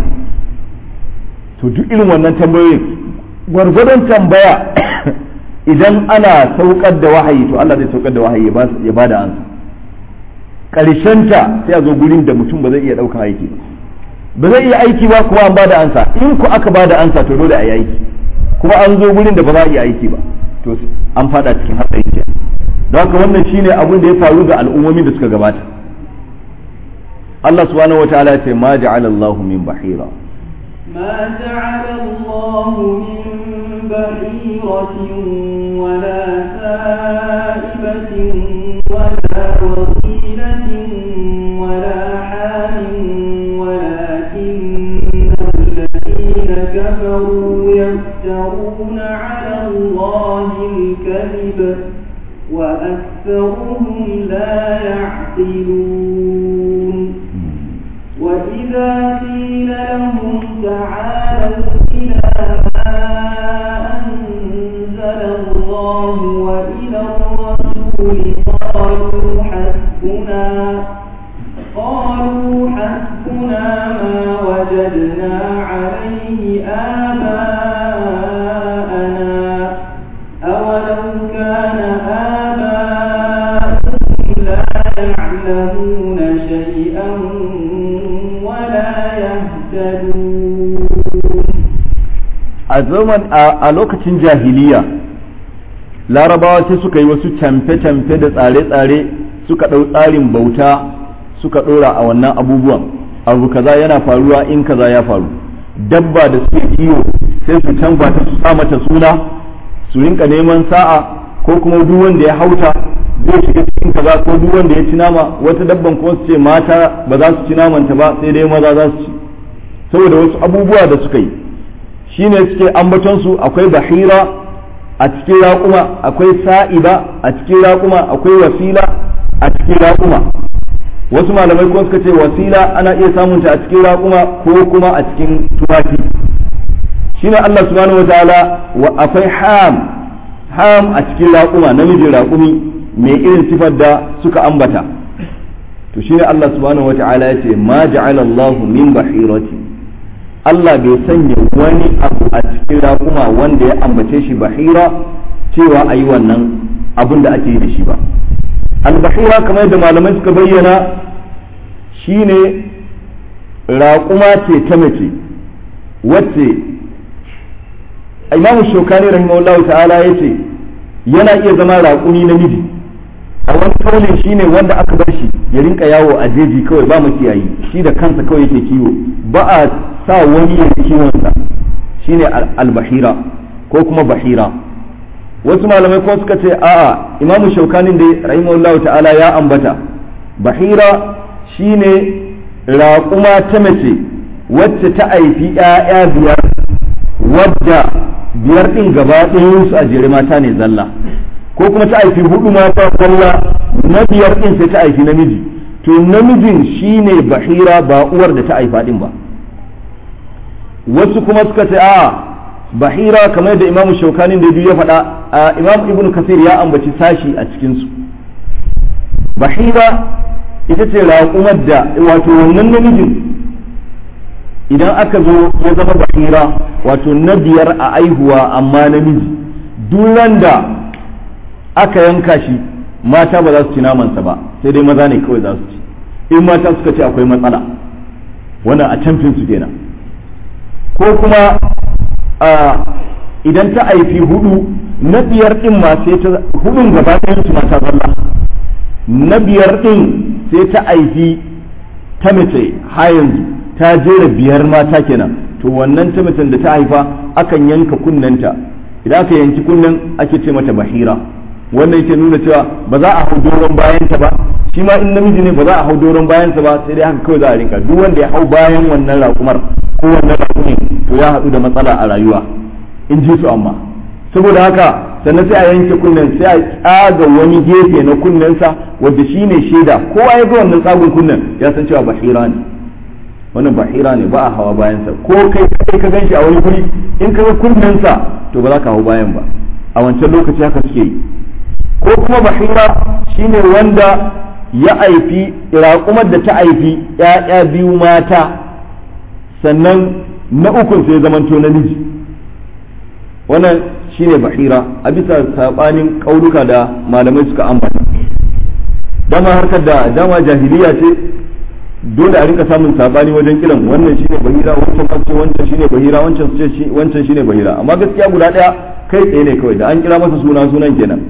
to duk irin wannan tambayoyin gwargwadon tambaya idan ana saukar da wahayi to Allah zai saukar da wahayi ya bada ansa ta sai a zo gurin da mutum ba zai iya daukan aiki ba ba zai iya aiki ba kuma an bada ansa in ku aka bada ansa to dole a yi aiki kuma an zo gurin da ba za a iya aiki ba to an fada cikin hatsari ke don haka wannan shine abin da ya faru ga al'ummomin da suka gabata Allah subhanahu wataala ya ce ma ja'ala Allah min bahira ما جعل الله من بحيرة ولا سائبة ولا وصيلة ولا حام ولكن الذين كفروا يفترون على الله الكذب وأكثرهم لا يعقلون وإذا قيل لهم تعالوا إلى ما أنزل الله وإلى الرسول قالوا حسبنا قالوا حسبنا ما وجدنا عليه آباءنا أولو كان آباؤهم لا يعلمون شيئا ولا يهتدون a zaman a lokacin jahiliya larabawa sai suka yi wasu camfe-camfe da tsare-tsare suka ɗau tsarin bauta suka ɗora a wannan abubuwan abu kaza yana faruwa in kaza ya faru dabba da suke iyo sai su canfa ta su sa mata suna su rinka neman sa'a ko kuma duk wanda ya hauta zai shiga cikin kaza ko duk wanda ya ci nama wata dabban kuma su ce mata ba za su ci namanta ba sai dai maza za su ci saboda wasu abubuwa da suka yi shine suke ambaton su akwai bahira a cikin raƙuma akwai sa'iba a cikin raƙuma akwai wasila a cikin raƙuma wasu malamai kuma suka ce wasila ana iya samunta a cikin raƙuma ko kuma a cikin tumaki shine Allah subhanahu wataala wa akwai ham ham a cikin raƙuma namijin raƙumi mai irin sifar da suka ambata to shine Allah subhanahu wataala ya ce ma ja'ala Allahu min bahirati Allah bai sanya wani abu a cikin raƙuma wanda ya ambace shi bahira cewa a yi wannan abin da ake yi da shi ba albahira kamar yadda malamai suka bayyana shine raƙuma ce ta mace wacce imamu shokani rahimahullahu ta'ala ya ce yana iya zama raƙumi namiji a wani kaulin shine wanda aka bar shi ya rinka yawo a jeji kawai ba makiyayi shi da kansa kawai yake kiwo ba a sa wani ya kiwonsa shine albahira ko kuma bahira wasu malamai ko suka ce a'a imamu shaukanin da rahimahullahu ta'ala ya ambata bahira shine raƙuma ta mace wacce ta haifi 'ya'ya biyar wadda biyar ɗin gaba ɗayansu a jere mata ne zalla ko kuma ta haifi hudu mata zalla na biyar ɗin sai ta haifi namiji to namijin shine bahira ba uwar da ta haifa ɗin ba wasu kuma suka ce a bahira kamar da imamu shaukanin da biyu ya faɗa a imam ibn kasir ya ambaci sashi a cikinsu bahira ita ce raƙumar da wato wannan namijin idan aka zo ya zama bahira wato na biyar a aihuwa amma namiji duran da aka yanka shi mata ba za su ci namansa ba sai dai maza ne kawai za su ci in mata suka ce akwai matsala wannan a camfin su kenan ko kuma idan ta haifi hudu na biyar din ma sai ta hudun gaba ɗayan su mata zalla na biyar din sai ta haifi ta mace ha yanzu ta jera biyar mata kenan to wannan ta macen da ta haifa akan yanka kunnenta idan aka yanki kunnen ake ce mata bahira wannan yake nuna cewa ba za a hau doron bayanta ba shi ma in namiji ne ba za a hau doron bayansa ba sai dai haka kawai za a rinka duk wanda ya hau bayan wannan raƙumar ko wannan raƙumin to ya haɗu da matsala a rayuwa in ji su amma saboda haka sannan sai a yanke kunnen sai a tsaga wani gefe na kunnensa wanda shi ne shaida kowa ya ga wannan tsagun kunnen ya san cewa bahira ne wannan bahira ne ba a hawa bayansa ko kai kai ka ganshi a wani guri in ka ga kunnensa to ba za ka hau bayan ba a wancan lokaci haka suke yi ko kuma bahira shine wanda ya aifi raƙumar da ta aifi ‘ya'ya biyu mata sannan na ukun sai zamanto namiji wannan shine bahira a bisa saɓanin ƙaunuka da malamai suka ambata dama harkar da dama jahiliya ce dole a rinka samun saɓani wajen kiran wannan shine bahira wancan ce wancan shine bahira wancan ce wancan shine bahira amma gaskiya guda ɗaya kai tsaye ne kawai da an kira masa suna sunan kenan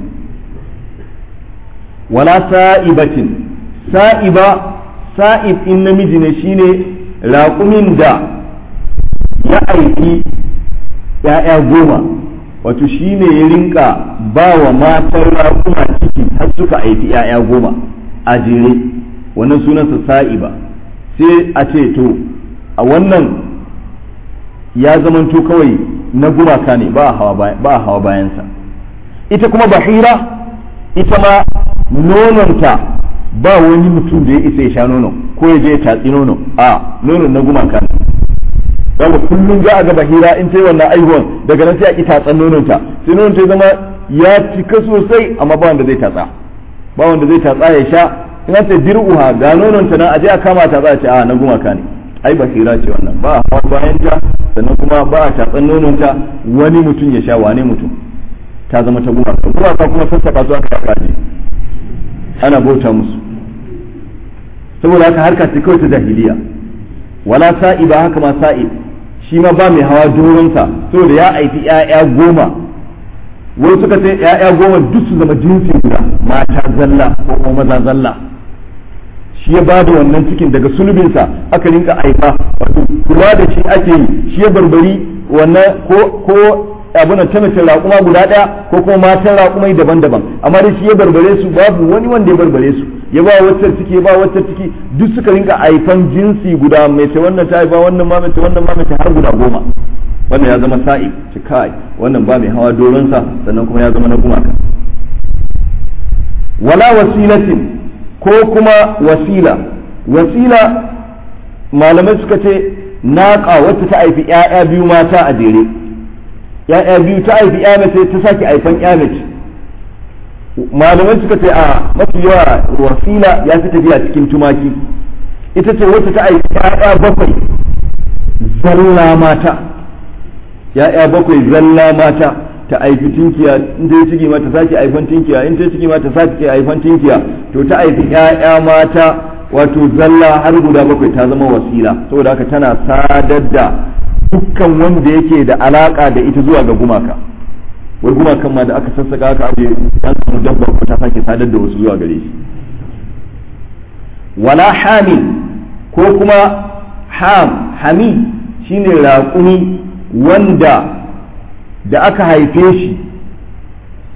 wala sa'ibatin sa'iba sa'ib in namiji ne shine raƙumin da ya aiki ‘ya'ya goma wato shine ya rinka ba wa matan raƙuma ciki har suka aiki ‘ya'ya goma a jere wannan sunansa sa'iba sai a ce to a wannan ya zamanto kawai na gumaka ne ba a hawa bayansa ita kuma bahira ita ma nononta ba wani mutum da ya isa ya sha nono ko ya je ya tatsi nono a nonon na gumaka ne daga kullum za a ga bahira in ta yi wannan aihuwan daga nan sai a ki tatsan nononta sai nonon ta zama ya cika sosai amma ba wanda zai tatsa ba wanda zai tatsa ya sha in ta dir'uha ga nononta nan a je a kama tatsa a ce a na gumaka ne ai bahira ce wannan ba a hawa bayan ta sannan kuma ba a tatsan nononta wani mutum ya sha wane mutum ta zama ta gumaka gumaka kuma sassaka su aka yaka ana bauta musu saboda haka harka ce kawai ta jahiliya wala sa'iba haka ma sa'ib shi ma ba mai hawa doronsa saboda ya aiki ‘ya'ya goma wai suka ce ‘ya'ya goma duk su zama jinsi guda mata zalla ko kuma maza zalla shi ya bada wannan cikin daga sulbinsa aka rinka aifa wato kula da shi ake yi shi ya barbari wannan ko ko abuna ta mace raƙuma guda ɗaya ko kuma matan raƙumai daban-daban amma dai shi ya barbare su babu wani wanda ya barbare su ya ba wacce ciki ya ba wacce ciki duk suka rinka aifan jinsi guda mai ce wannan ta haifa wannan ma mace wannan ma mace har guda goma wannan ya zama sa'i ci kai wannan ba mai hawa doronsa sannan kuma ya zama na gumaka wala wasilatin ko kuma wasila wasila malamai suka ce naƙa wacce ta haifi 'ya'ya biyu mata a jere ya'ya biyu ta haifi ya mace ta sake haifan ya mace malamai suka ce a mafi yawa wasila ya fi tafiya cikin tumaki ita ce wacce ta haifi ya'ya bakwai zalla mata ya'ya bakwai zalla mata ta haifi tinkiya in ta yi ciki ma ta sake haifan tinkiya in ta yi ciki ma ta sake haifan tinkiya to ta haifi ya'ya mata wato zalla har guda bakwai ta zama wasila saboda haka tana sadar da dukkan wanda yake da alaka da ita zuwa ga gumaka wai gumakan ma da aka sassaka aka aje ya samu dabba ko ta sake sadar da wasu zuwa gare shi wala hamil ko kuma ham hami shine raƙumi wanda da aka haife shi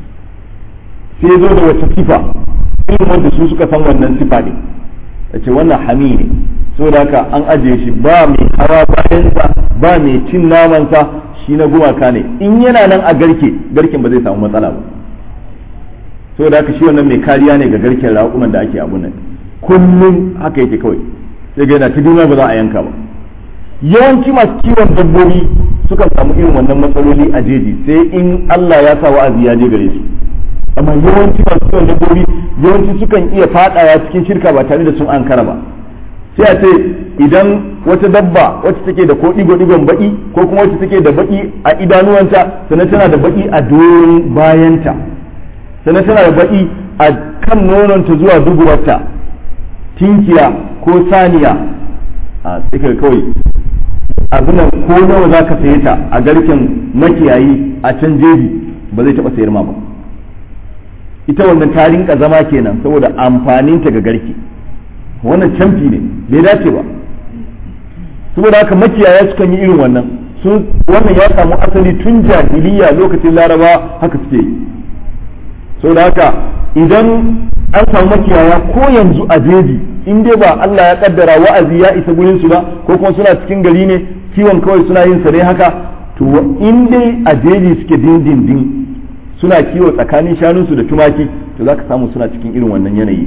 sai ya zo da wata sifa irin wanda su suka san wannan sifa ne ya ce wannan hami ne saboda haka an ajiye shi ba mai hawa bayansa ba mai cin namansa shi na gumaka ne in yana nan a garke garken ba zai samu matsala ba saboda haka shi wannan mai kariya ne ga garken raƙuman da ake abun nan kullum haka yake kawai sai ga yana ta duniya ba za a yanka ba yawanci masu kiwon dabbobi sukan samu irin wannan matsaloli a jeji sai in Allah ya sa wa'azi ya je gare su amma yawanci masu kiwon dabbobi yawanci sukan iya fadawa cikin shirka ba tare da sun ankara ba sai a ce idan wata dabba wacce take da ko digo digon baki ko kuma wacce take da baki a idanuwanta sannan tana da baki a doron bayanta sannan tana da baki a kan nononta zuwa duburarta tinkiya ko saniya a tsakar kawai abinan ko nawa za ka saye ta a garken makiyayi a can jeji ba zai taɓa sayar ma ba ita wannan ta rinka zama kenan saboda amfaninta ga garke wannan camfi ne bai dace ba saboda haka makiyaya sukan yi irin wannan sun wannan ya samu asali tun jahiliya lokacin laraba haka suke yi saboda haka idan an samu makiyaya ko yanzu a jeji in dai ba Allah ya kaddara wa'azi ya isa gurin su ba ko kuma suna cikin gari ne kiwon kawai suna yin sa ne haka to in dai a jeji suke dindindin suna kiwo tsakanin shanunsu da tumaki to zaka samu suna cikin irin wannan yanayi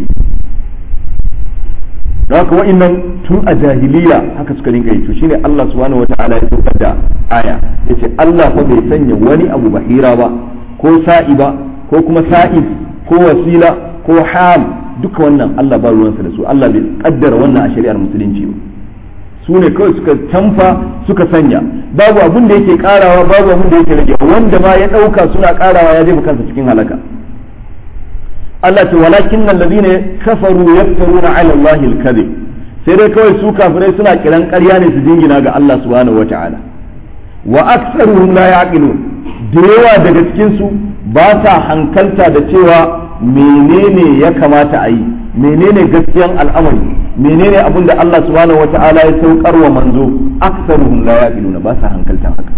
da haka wa'annan tun a jahiliya haka suka rinka yi to shine Allah subhanahu wata'ala ya saukar da aya yace Allah fa bai sanya wani abu bahira ba ko sa'i ba ko kuma sa'is ko wasila ko ham duka wannan Allah ba ruwansa da su Allah bai kaddara wannan a shari'ar musulunci ba su ne kawai suka canfa suka sanya babu abin da yake karawa babu abin da yake rage wanda ma ya dauka suna karawa ya jefa kansa cikin halaka Allah ce walakin nan ladina kafaru yaftaruna ala Allah al-kadhib sai dai kawai su kafirai suna kiran ƙarya ne su jingina ga Allah subhanahu wata'ala wa aktsaruhum la yaqilun da yawa daga cikin su ba sa hankalta da cewa menene ya kamata a yi menene gaskiyan al'amari menene abin da Allah subhanahu wata'ala ya saukar wa manzo aktsaruhum la yaqiluna ba sa hankaltan haka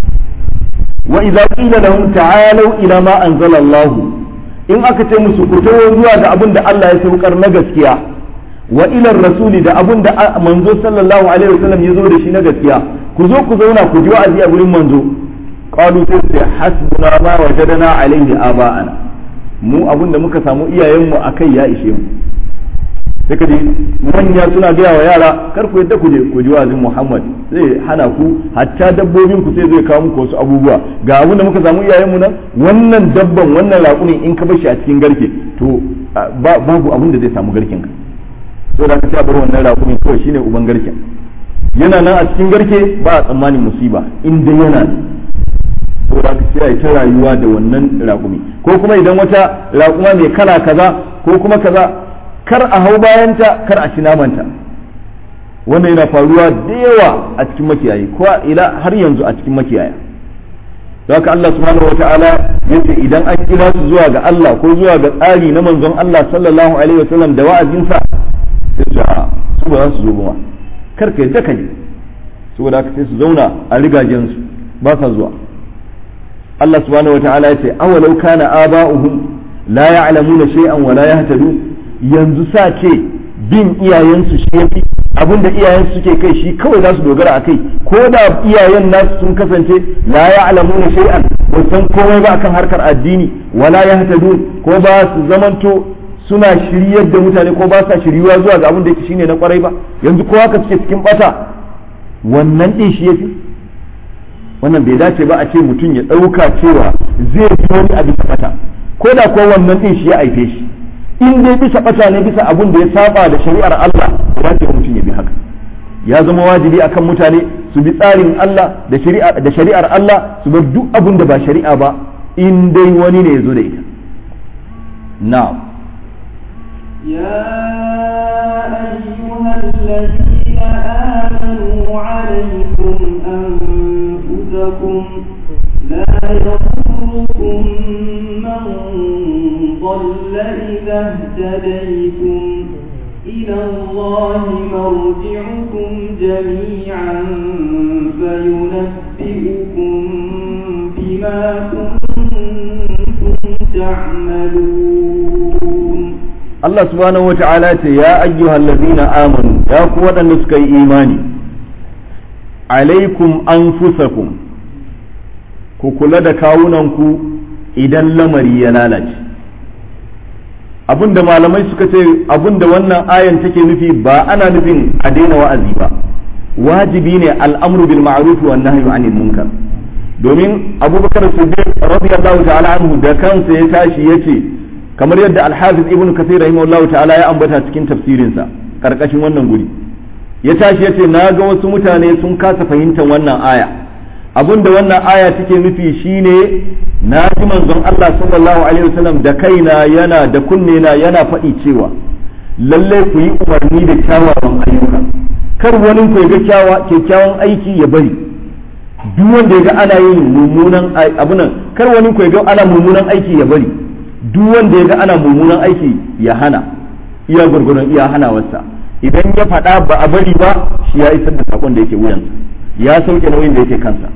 wa idza qila lahum ta'alu ila ma anzala Allah in aka ce musu ku tawo zuwa ga abin da Allah ya saukar na gaskiya wa ila rasuli da abin da manzo sallallahu alaihi wasallam ya zo da shi na gaskiya ku zo ku zauna ku ji wa'azi a gurin manzo qalu sai hasbuna ma wajadana alaihi aba'ana mu abin da muka samu iyayenmu akai ya ishe mu sai ka ji manya suna gaya wa yara kar ku yadda ku je ku ji wa'azin Muhammad zai hana ku hatta dabbobin ku sai zai kawo muku wasu abubuwa ga abin da muka samu iyayenmu nan wannan dabban wannan raƙumin in ka bar shi a cikin garke to babu abin da zai samu garken ka to da ka sai bar wannan raƙumin kawai shine uban garken yana nan a cikin garke ba a tsammanin musiba in dai yana to da ka sai ta rayuwa da wannan raƙumi ko kuma idan wata raƙuma mai kala kaza ko kuma kaza kar a hau bayanta kar a ci namanta wannan yana faruwa da yawa a cikin makiyayi ko ila har yanzu a cikin makiyaya haka Allah subhanahu wataala yace idan an kira su zuwa ga Allah ko zuwa ga tsari na manzon Allah sallallahu alaihi wasallam da wa'azinsa sai su su ba za su zo ba kar ka yadda ka yi saboda haka sai su zauna a rigajen su ba sa zuwa Allah subhanahu wataala yace awalau kana aba'uhum la ya'lamuna shay'an wa la yahtadun yanzu sa ce bin iyayensu shi yafi abin da iyayensu suke kai shi kawai za su dogara a kai ko da iyayen nasu sun kasance la ya'lamuna shay'an ba san komai ba akan harkar addini wala yahtadun ko ba su zamanto suna shiryar da mutane ko ba sa shiryuwa zuwa ga abin da yake shine na kwarai ba yanzu ko haka suke cikin bata wannan din shi yafi wannan bai dace ba a ce mutum ya ɗauka cewa zai fi wani a bisa bata ko da ko wannan din shi ya aife shi in dai bisa bata ne bisa abun da ya saba da shari'ar Allah ba ce mutum ya bi haka ya zama wajibi akan mutane su bi tsarin Allah da shari'ar da shari'ar Allah su bar duk abun da ba shari'a ba in dai wani ne ya zo da ita na'am يا أيها الذين آمنوا عليكم أنفسكم لا يضركم من ضل إذا اهتديتم إلى الله مرجعكم جميعا فينبئكم بما كنتم تعملون Allah subhanahu wa ta'ala ce ya ayyuhal ladina amanu ya ku waɗanda suka yi imani alaikum anfusakum ku kula da kawunanku idan lamari ya lalace abinda malamai suka ce abinda wannan ayan take nufi ba ana nufin a daina wa'azi ba wajibi ne al'amru bil ma'ruf wa nahyu anil munkar domin abubakar siddiq radiyallahu ta'ala anhu da kansa ya tashi yace kamar yadda al-hafiz ibnu kathir rahimahullahu ta'ala ya ambata cikin tafsirinsa karkashin wannan guri ya tashi yace na ga wasu mutane sun kasa fahimtar wannan aya abinda wannan aya take nufi shine na ji manzon Allah sallallahu alaihi wasallam da kaina yana da kunne na yana faɗi cewa lalle ku yi umarni da kyawawan ayyuka kar wani ku ga kyawa kyakkyawan aiki ya bari duk wanda ya ga ana yin mummunan abunan kar wani ku ga ana mummunan aiki ya bari duk wanda ya ga ana mummunan aiki ya hana iya gurgurun iya hanawarsa idan ya faɗa ba a bari ba shi ya isar da sakon da yake wuyansa ya sauke nauyin da yake kansa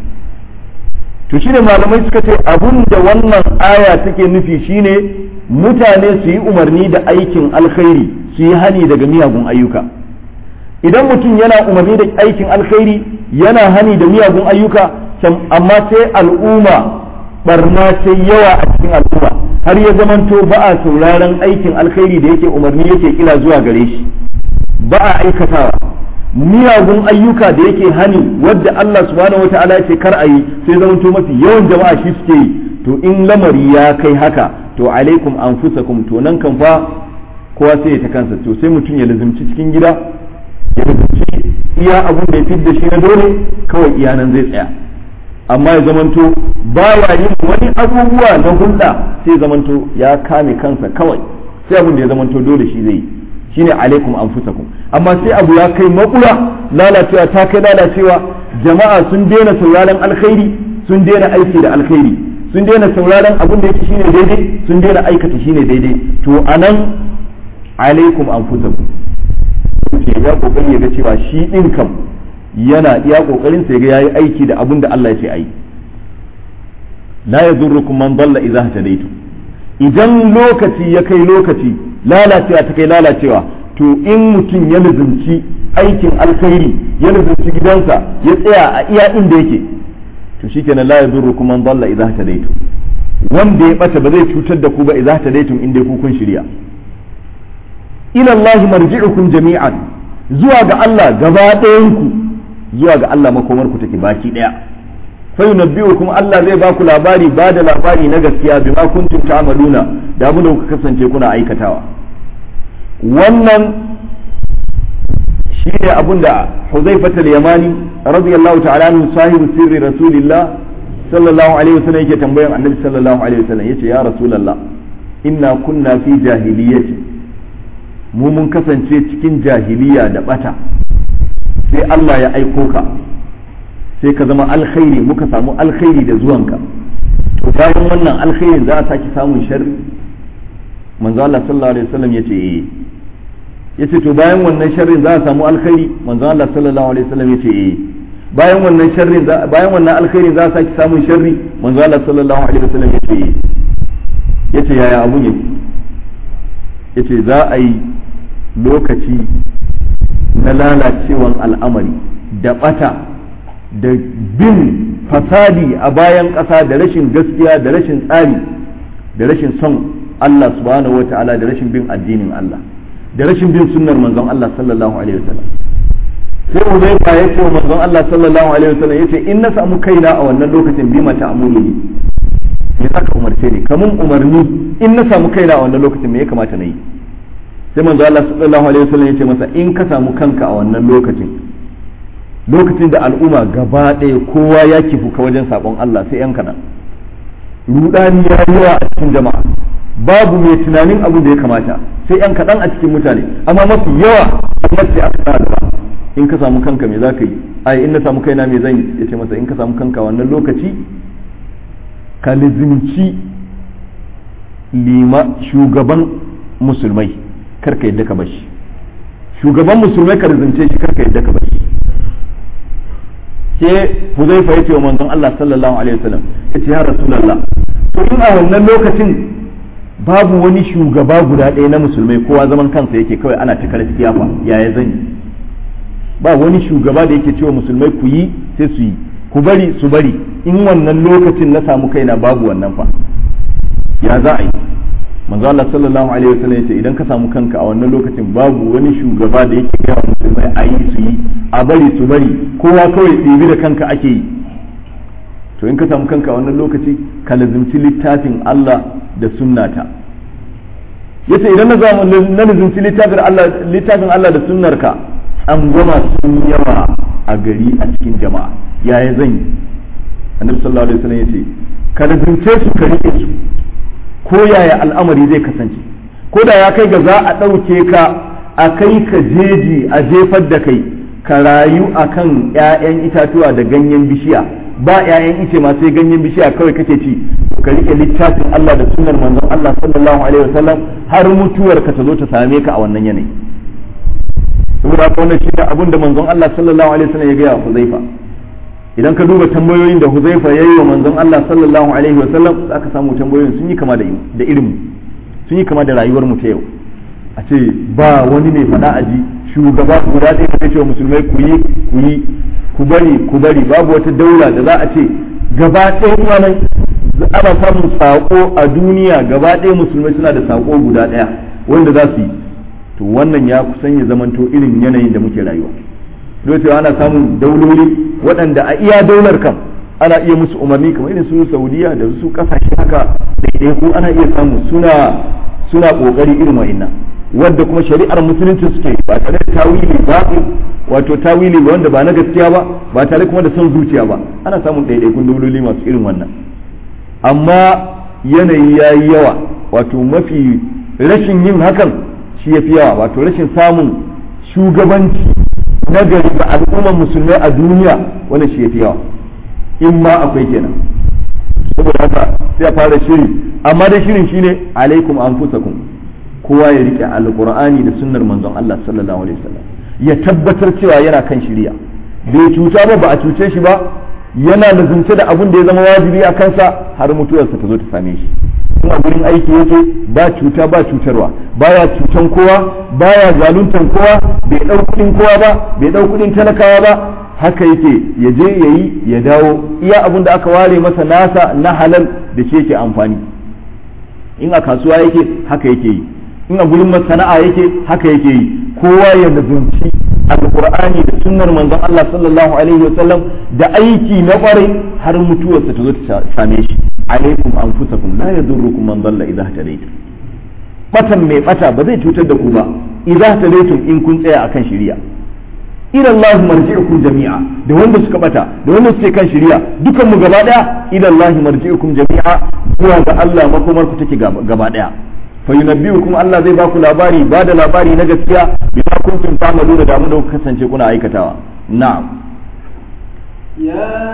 to shine malamai suka ce abun da wannan aya take nufi shine mutane su yi umarni da aikin alkhairi su yi hani daga miyagun ayyuka idan mutum yana umarni da aikin alkhairi yana hani da miyagun ayyuka amma sai al'umma barna sai yawa a cikin al'umma har ya zamanto ba a sauraron aikin alkhairi da yake umarni yake kila zuwa gare shi ba a aikatawa miyagun ayyuka da yake hani wadda Allah subhanahu wata'ala ya ce kar a yi sai zamanto mafi yawan jama'a shi suke yi to in lamari ya kai haka to alaikum anfusakum to nan kan fa kowa sai ya ta kansa to sai mutum ya lazimci cikin gida ya lazimci iya abun da ya fidda shi na dole kawai iya nan zai tsaya amma ya zamanto baya yin wani abubuwa na hulɗa sai zamanto ya kame kansa kawai sai abun da ya zamanto dole shi zai yi shine alaikum anfusakum amma sai abu ya kai makura lalacewa ta kai lalacewa jama'a sun daina sauraron alkhairi sun daina aiki da alkhairi sun daina sauraron abin da yake shine daidai sun daina aikata shine daidai to anan alaikum anfusakum ke ya kokari ya ga cewa shi din kam yana iya kokarin sa ya ga yayi aiki da abin da Allah ya ce ayi la yadurrukum man dalla idza hadaytum idan lokaci ya kai lokaci lalacewa ta kai lalacewa to in mutum ya nuzumci aikin alkhairi ya nuzumci gidansa ya tsaya a iya inda yake to shikenan la yadurrukum man dalla idza hadaytum wanda ya bata ba zai cutar da ku ba idza hadaytum inda ku kun shirya ila Allah marji'ukum jami'an zuwa ga Allah gaba ɗayan ku zuwa ga Allah makomar ku take baki daya fa yunabbi'ukum Allah zai ba ku labari ba da labari na gaskiya bima kuntum ta'maluna da abin da kuka kasance kuna aikatawa wannan shine abin da Huzaifat al-Yamani radiyallahu ta'ala anhu sahibu sirri rasulillah sallallahu alaihi wasallam yake tambayan annabi sallallahu alaihi wasallam yace ya rasulullah inna kunna fi jahiliyyati mu mun kasance cikin jahiliya da bata sai Allah ya aiko ka sai ka zama alkhairi muka samu alkhairi da zuwanka to bayan wannan alkhairin za a sake samun sharri manzo Allah sallallahu alaihi wasallam yace eh yace to bayan wannan sharrin za a samu alkhairi manzo Allah sallallahu alaihi wasallam yace eh bayan wannan sharrin bayan wannan alkhairin za a sake samun sharri manzo Allah sallallahu alaihi wasallam yace eh yace yaya abun yake yace za a yi lokaci na lalacewan al'amari da bata da bin fasadi a bayan ƙasa da rashin gaskiya da rashin tsari da rashin son Allah subhanahu wa ta'ala da rashin bin addinin Allah da rashin bin sunnar manzon Allah sallallahu alaihi wasallam sai Uzaifa ya ce wa manzon Allah sallallahu alaihi wasallam yace in na samu kaina a wannan lokacin bi mata amuluni me zaka umarce ni kamun umarni in na samu kaina a wannan lokacin me ya kamata na yi sai manzo Allah sallallahu alaihi wasallam yace masa in ka samu kanka a wannan lokacin lokacin da al'umma gaba ɗaya kowa ya kifuka wajen sabon Allah sai yan kaɗan rudani ya yawa a cikin jama'a babu mai tunanin abin da ya kamata sai yan kaɗan a cikin mutane amma mafi yawa amma sai aka sa gaba in ka samu kanka me za ka yi ai in na samu kaina me zan yi ya ce masa in ka samu kanka wannan lokaci ka lizimci lima shugaban musulmai karka yadda ka bashi shugaban musulmai ka lizimce shi karka yadda ka bashi sai huzaifa ya ce wa manzon Allah sallallahu alaihi wasallam ya ce ya rasulullah to in a wannan lokacin babu wani shugaba guda ɗaya na musulmai kowa zaman kansa yake kawai ana ta karfiya fa yaya zan yi ba wani shugaba da yake cewa musulmai ku yi sai su yi ku bari su bari in wannan lokacin na samu kaina babu wannan fa ya za a yi manzo Allah sallallahu alaihi wasallam yace idan ka samu kanka a wannan lokacin babu wani shugaba da yake gaya musulmai a yi su yi a bari su bari kowa kawai ɗibi da kanka ake yi to in ka samu kanka a wannan lokaci ka lazimci littafin Allah da sunnata yace idan na zamu na lazimci littafin Allah littafin Allah da sunnarka an goma sun yawa a gari a cikin jama'a yaya zan yi annabi sallallahu alaihi wasallam yace ka lazimce su ka rike su ko yaya al'amari zai kasance ko da ya kai ga za a ɗauke ka a kai ka jeji a jefar da kai ka rayu a kan 'ya'yan itatuwa da ganyen bishiya ba 'ya'yan ice ma sai ganyen bishiya kawai kake ci ka rike littafin Allah da sunnar manzon Allah sallallahu alaihi wasallam har mutuwar ka ta zo ta same ka a wannan yanayi saboda haka wannan shine abin da manzon Allah sallallahu alaihi wasallam ya ga Huzaifa idan ka duba tambayoyin da Huzaifa ya yi wa manzon Allah sallallahu alaihi wa sallam za ka samu tambayoyin sun yi kama da da irin sun yi kama da rayuwar mu ta yau a ce ba wani mai fada aji shugaba guda ɗaya ka ce wa musulmai ku yi ku yi ku bari ku bari babu wata daula da za a ce gaba ɗaya wannan ana samun sako a duniya gaba ɗaya musulmai suna da sako guda ɗaya wanda za su yi to wannan ya kusan ya zamanto irin yanayin da muke rayuwa cewa ana samun dauloli waɗanda a iya daular kam ana iya musu umarni kamar irin su saudiya da su kasashe haka ɗaiɗaiku ana iya samu suna suna ƙoƙari irin wa'innan wadda kuma shari'ar musulunci suke ba tare da tawili ba wato tawili wanda ba na gaskiya ba ba tare kuma da son zuciya ba ana samun ɗaiɗaikun dauloli masu irin wannan amma yanayi ya yi yawa wato mafi rashin yin hakan shi ya fi yawa wato rashin samun shugabanci nagari ga al'ummar musulmai a duniya wannan shi ya fi yawa in ma akwai kenan saboda haka sai a fara shiri amma da shirin shine alaikum anfusakum kowa ya rike alqur'ani da sunnar manzon Allah sallallahu alaihi wasallam ya tabbatar cewa yana kan shiriya bai cuta ba ba a cuce shi ba yana lazumce da abin da ya zama wajibi a kansa har mutuwarsa ta zo ta same shi kuma gurin aiki yake ba cuta ba cutarwa baya cutan kowa baya zaluntan kowa bai dau kudin kowa ba bai dau kudin talakawa ba haka yake ya je ya yi ya dawo iya abin da aka ware masa nasa na halal da shi yake amfani in a kasuwa yake haka yake yi in a gurin masana'a yake haka yake yi kowa ya nazunci alqur'ani da sunnar manzon Allah sallallahu alaihi wasallam da aiki na kwarai har mutuwarsa ta zo ta same shi alaikum anfusakum la yadurrukum man dalla idha hadaytum batan mai bata ba zai cutar da ku ba idza hadaytum in kun tsaya akan shari'a ila Allah marji'ukum jami'a da wanda suka bata da wanda suke kan shari'a dukan mu gaba daya ila Allah marji'ukum jami'a zuwa ga Allah makomar ku take gaba daya fa yunabbi'ukum Allah zai baku labari ba da labari na gaskiya bima kuntum ta'maluna da mu da kasance kuna aikatawa na'am يا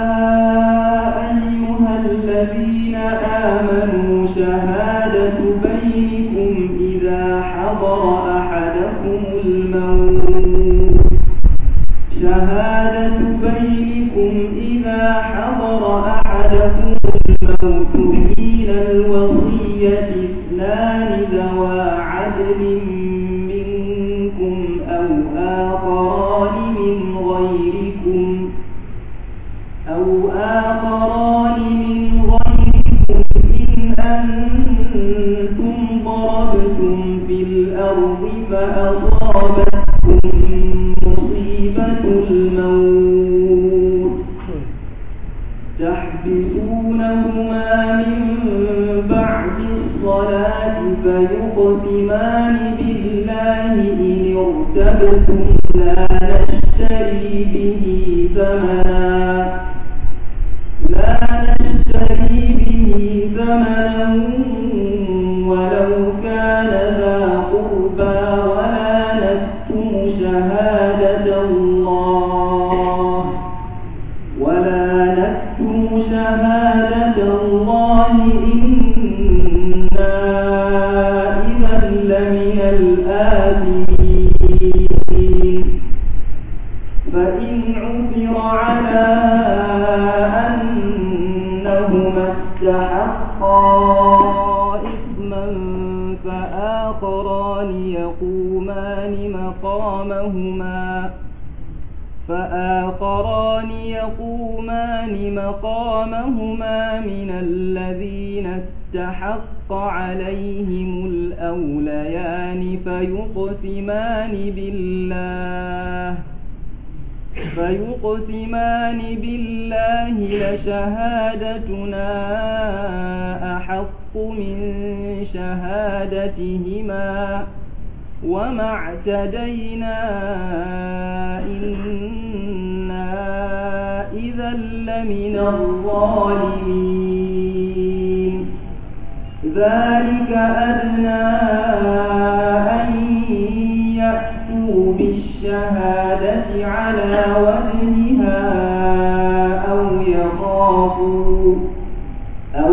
أيها الذين آمنوا شهادة بينكم إذا حضر أحدكم الموت شهادة بينكم إذا حضر أحدكم الموت حين الوصية اثنان ذوى عدل منكم أو آخران من غيركم أو آخران من غيركم إن أنتم ضربتم في الأرض فأصابتكم مصيبة الموت تحبسونهما من بعد الصلاة فيقسمان بالله إن ارتبتم لا نشتري به ثمنا لا نشتري به ثمنا ولو كان ذا قربى ولا نكتم شهادة الله ولا نكتم شهادة الله إنا إذا لمن الآثمين فإن عثر على أنهما استحقا إثما مقامهما فآخران يقومان مقامهما من الذين استحق عليهم الأوليان فيقسمان بالله فيقسمان بالله لشهادتنا أحق من شهادتهما وما اعتدينا إنا إذا لمن الظالمين ذلك أدنى أن يأتوا بالشهادة على وجهها أو يخافوا أو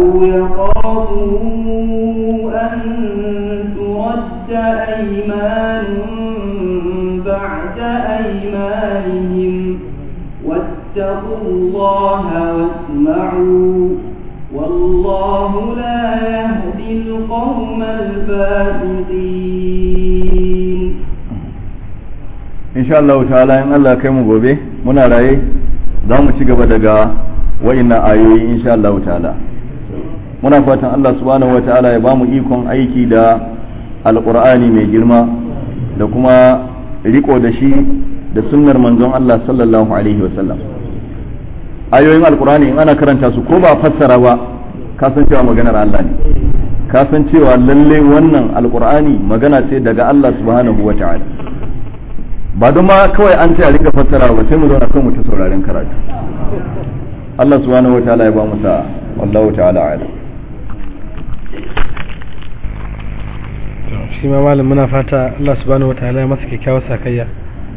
يخافوا أن ترد أيمان بعد أيمانهم واتقوا الله واسمعوا والله لا يهدي القوم الفاسقين insha Allah ta'ala in Allah kai mu gobe muna raye za mu ci gaba daga wa'innan ayoyi insha Allah ta'ala muna fatan Allah subhanahu wa ta'ala ya bamu ikon aiki da alqur'ani mai girma da kuma riko da shi da sunnar manzon Allah sallallahu alaihi wa sallam ayoyin alqur'ani in ana karanta su ko ba fassara ba ka san cewa maganar Allah ne ka san cewa lalle wannan alqur'ani magana ce daga Allah subhanahu wa ta'ala ba don ma kawai an ce a rika fassara ba sai mu zauna kan mu ta sauraren karatu Allah subhanahu wataala ya ba mu sa wallahu ta'ala a'lam shi ma malam muna fata Allah subhanahu wataala ya masa kyakkyawar sakayya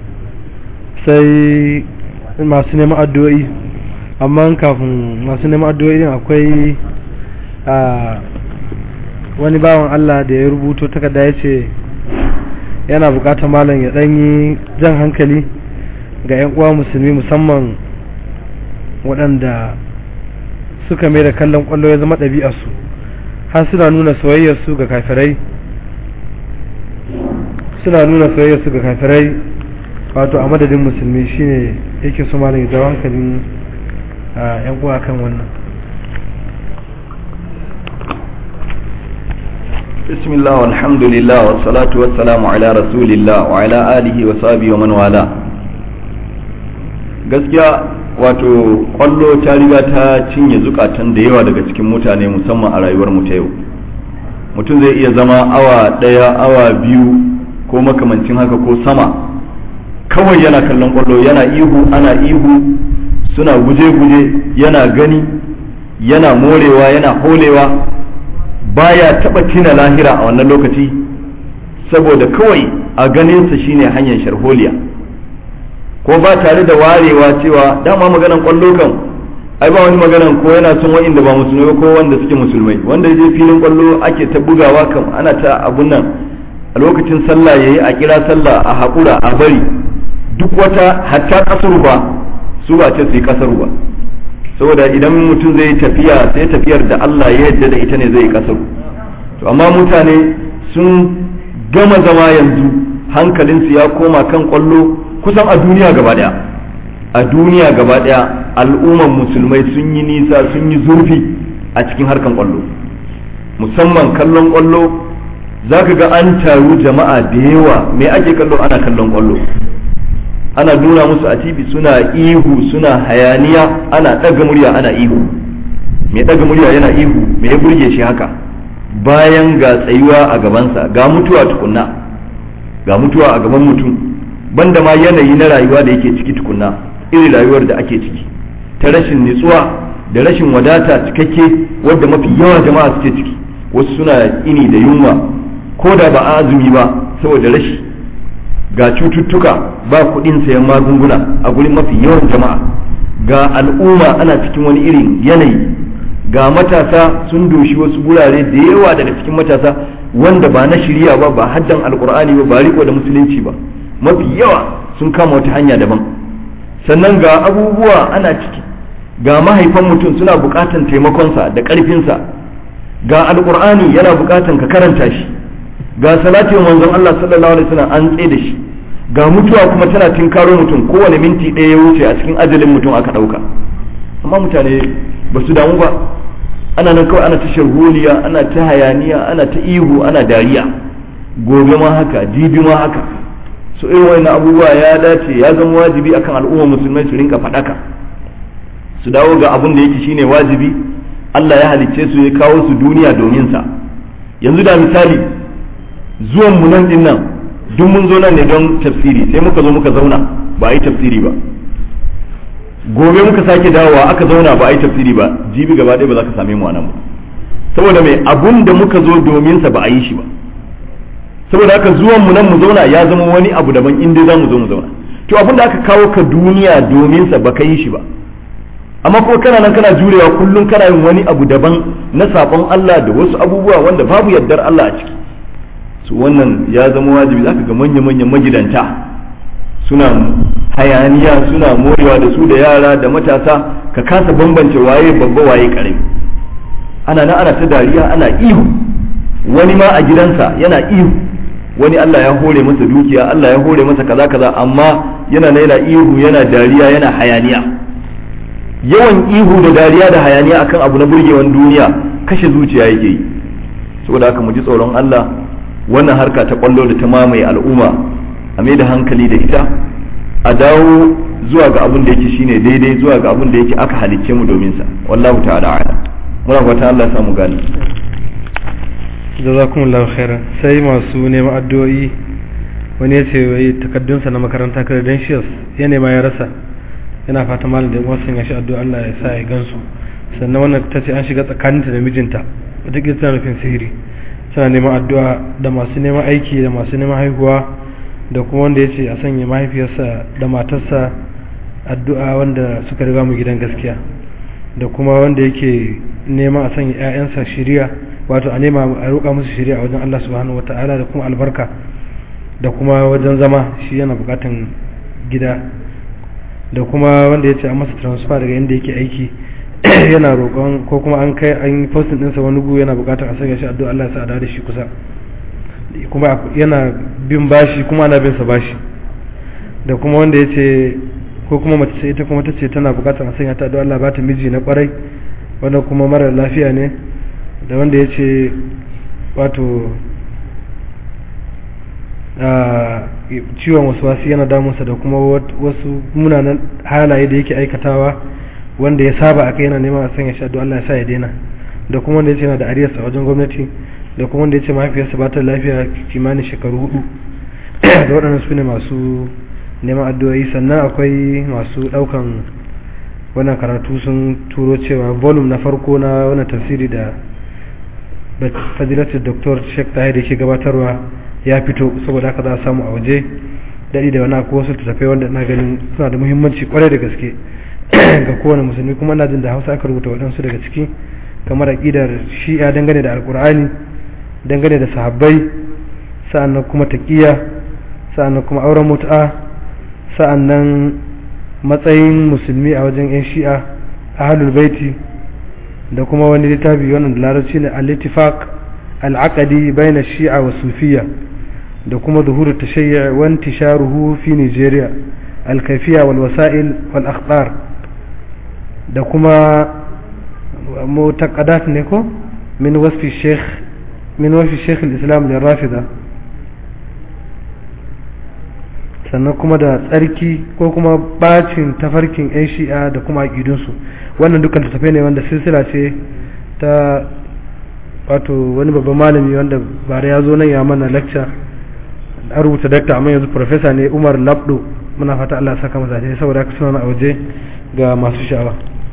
sai masu neman addu'o'i amma kafin masu neman addu'o'i din akwai a wani bawan Allah da ya rubuto takarda ya ce yana bukatar malam ya ɗanyi jan hankali ga 'yan uwa musulmi musamman waɗanda suka mai da kallon ƙwallo ya zama ɗabi'arsu har suna nuna soyayyarsu ga kafirai suna nuna soyayyarsu ga kafirai wato a madadin musulmi shine yake so malam ya jawo hankalin 'yan uwa kan wannan بسم الله والحمد لله والصلاة والسلام على رسول الله وعلى آله وصحبه ومن والاه gaskiya wato kwallo ta riga ta cinye zukatan da yawa daga cikin mutane musamman a rayuwar mu ta yau mutum zai iya zama awa ɗaya awa biyu ko makamancin haka ko sama kawai yana kallon kwallo yana ihu ana ihu suna guje-guje yana gani yana morewa yana holewa baya taba tina lahira a wannan lokaci saboda kawai a ganinsa shine hanyar sharholiya ko ba tare da warewa cewa dama maganan kwallo kan ai ba wani maganan ko yana son wa'inda ba musulmai ko wanda suke musulmai wanda je filin kwallo ake ta bugawa kam ana ta abun nan a lokacin sallah yayi a kira sallah a haƙura a bari duk wata hatta kasuru ba su ba ce su yi kasuru ba saboda idan mutum zai tafiya sai tafiyar da Allah ya yarda da ita ne zai kasaru to amma mutane sun gama zama yanzu hankalinsu ya koma kan kwallo kusan a duniya gaba daya a duniya gaba daya al'umman musulmai sun yi nisa sun yi zurfi a cikin harkan kwallo musamman kallon kwallo za ka ga an taru jama'a da yawa me ake kallo ana kallon kwallo ana nuna musu a TV suna ihu suna hayaniya ana ɗaga murya ana ihu mai ɗaga murya yana ihu mai ya burge shi haka bayan ga tsayuwa a gabansa ga mutuwa tukunna ga mutuwa a gaban mutum banda ma yanayi na rayuwa da yake ciki tukunna irin rayuwar da ake ciki ta rashin nutsuwa da rashin wadata cikakke wadda mafi yawa jama'a suke ciki wasu suna ini da yunwa ko da ba a azumi ba saboda rashi ga cututtuka ba kuɗin sayan magunguna a gurin mafi yawan jama'a ga al'umma ana cikin wani irin yanayi ga matasa sun doshi wasu gurare da yawa daga cikin matasa wanda ba na shirya ba ba haddan alkur'ani ba ba riko da musulunci ba mafi yawa sun kama wata hanya daban sannan ga abubuwa ana ciki ga mahaifan mutum suna bukatan taimakonsa da ƙarfinsa ga alkur'ani yana bukatan ka karanta shi ga salatin manzon Allah sallallahu alaihi wasallam an tsaye da shi ga mutuwa kuma tana tinkaro mutum kowane minti ɗaya ya wuce a cikin ajalin mutum aka ɗauka amma mutane ba su damu ba ana nan kawai ana ta sharholiya ana ta hayaniya ana ta ihu ana dariya gobe ma haka jibi ma haka so irin wannan abubuwa ya dace ya zama wajibi akan al'umma musulmai su rinka faɗaka su dawo ga abin da yake shine wajibi Allah ya halicce su ya kawo su duniya domin sa yanzu da misali zuwan mu nan din nan duk mun zo nan ne don tafsiri sai muka zo muka zauna ba a yi tafsiri ba gobe muka sake dawowa aka zauna ba a yi tafsiri ba jibi gaba ɗaya ba za ka same mu a nan ba saboda mai abun da muka zo domin sa ba a yi shi ba saboda haka zuwan mu nan mu zauna ya zama wani abu daban in dai za mu zo mu zauna to abin da aka kawo ka duniya domin sa ba ka yi shi ba amma kuma kana nan kana jurewa kullum kana yin wani abu daban na sabon Allah da wasu abubuwa wanda babu yardar Allah a ciki su wannan ya zama wajibi zaka ga manya-manyan magidanta suna hayaniya suna morewa da su da yara da matasa ka kasa bambance waye babba waye karami ana na ana ta dariya ana ihu wani ma a gidansa yana ihu wani Allah ya hore masa dukiya Allah ya hore masa kaza kaza amma yana na yana ihu yana dariya yana hayaniya yawan ihu da dariya da hayaniya akan abu na burgewan duniya kashe zuciya yake yi saboda haka mu ji tsoron Allah wannan harka ta kwallo da ta mamaye al'umma a mai da hankali da ita a dawo zuwa ga abin da yake shine daidai zuwa ga abin da yake aka halicce mu domin sa wallahu ta'ala a'lam muna fata Allah ya samu gani jazakumullahu khairan sai masu neman addu'o'i wani ya ce wai takaddunsa na makaranta credentials ya nema ya rasa yana fata malam da wasu ya shi addu'a Allah ya sa ya gansu sannan wannan ta ce an shiga tsakaninta da mijinta wata tana nufin sihiri suna neman addu'a da masu neman aiki da masu neman haihuwa da kuma wanda ya ce a sanya mahaifiyarsa da matarsa addu'a wanda suka riga mu gidan gaskiya da kuma wanda yake neman a sanya 'ya'yansa shiriya wato a nema a roƙa musu shiriya a wajen Allah subhanahu wata'ala da kuma albarka da kuma wajen zama shi yana buƙatan gida da kuma wanda ya ce an masa transfer daga inda yake aiki yana roƙon ko kuma an kai an yi postin ɗinsa wani gu yana buƙatar a sanya shi addu'a Allah ya sa a da shi kusa kuma yana bin bashi kuma ana bin sa bashi da kuma wanda ya ce ko kuma mace ita kuma ta ce tana buƙatar a sanya ta addu'a Allah ba ta miji na ƙwarai wanda kuma mara lafiya ne da wanda ya ce wato ciwon wasu wasu yana damunsa da kuma wasu munanan halaye da yake aikatawa wanda ya saba a kai yana neman a sanya shaɗu Allah ya sa ya daina da kuma wanda ya ce yana da ariyarsa wajen gwamnati da kuma wanda ya ce mahaifiyarsa ba ta lafiya kimanin shekaru hudu da waɗannan su ne masu neman addu'o'i sannan akwai masu ɗaukan wannan karatu sun turo cewa volume na farko na wannan tafsiri da fadilatul doktor sheikh tahir yake gabatarwa ya fito saboda haka za a samu a waje daɗi da wani akwai wasu tattafai wanda ina ganin suna da muhimmanci kwarai da gaske ga kowane musulmi kuma ina jin da hausa aka rubuta waɗansu daga ciki kamar aƙidar shi'a dangane da alƙur'ani dangane da sahabbai sa'annan kuma taƙiya sa'annan kuma auren mutu'a sa'annan matsayin musulmi a wajen 'yan shi'a ahlul baiti da kuma wani littafi wannan da larabci ne al-ittifaq al-aqdi bayna shi'a wa sufiyya da kuma zuhur tashayyu wa intisharuhu fi Nigeria al-kayfiyya wal wasa'il wal akhbar da kuma mutaqaddat ne ko min wasfi sheikh min wasfi sheikh al-islam lirafida sannan kuma da tsarki ko kuma bacin tafarkin 'yan shi'a da kuma aƙidunsu wannan dukkan tafiya ne wanda silsila ce ta wato wani babban malami wanda bare ya zo nan ya mana lecture an rubuta dakta amma yanzu professor ne umar labdo muna fata allah saka masa ne saboda haka suna a waje ga masu sha'awa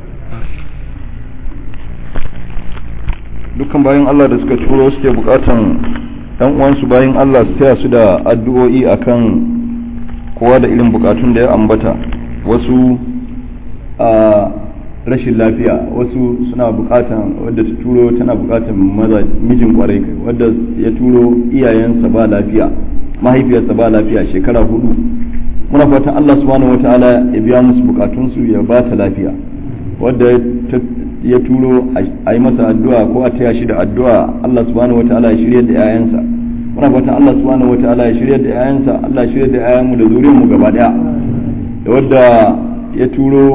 dukkan bayan allah da suka turo suke bukatan yan uwansu bayan allah su taya su da addu'o'i akan kowa da irin bukatun da ya ambata wasu a rashin lafiya wasu suna bukatan wadda ta turo tana bukatan maza mijin kwarai wadda ya turo iyayensa ba lafiya mahaifiyarsa ba lafiya shekara hudu muna fatan Allah subhanahu wataala ya biya musu bukatunsu ya ba ta lafiya wadda ya turo a yi masa addu'a ko a taya shi da addu'a Allah subhanahu wataala ya shirya da 'ya'yansa muna fatan Allah subhanahu wataala ya shirya da yayansa Allah ya shirya da yayanmu da zuriyar mu gaba daya da wadda ya turo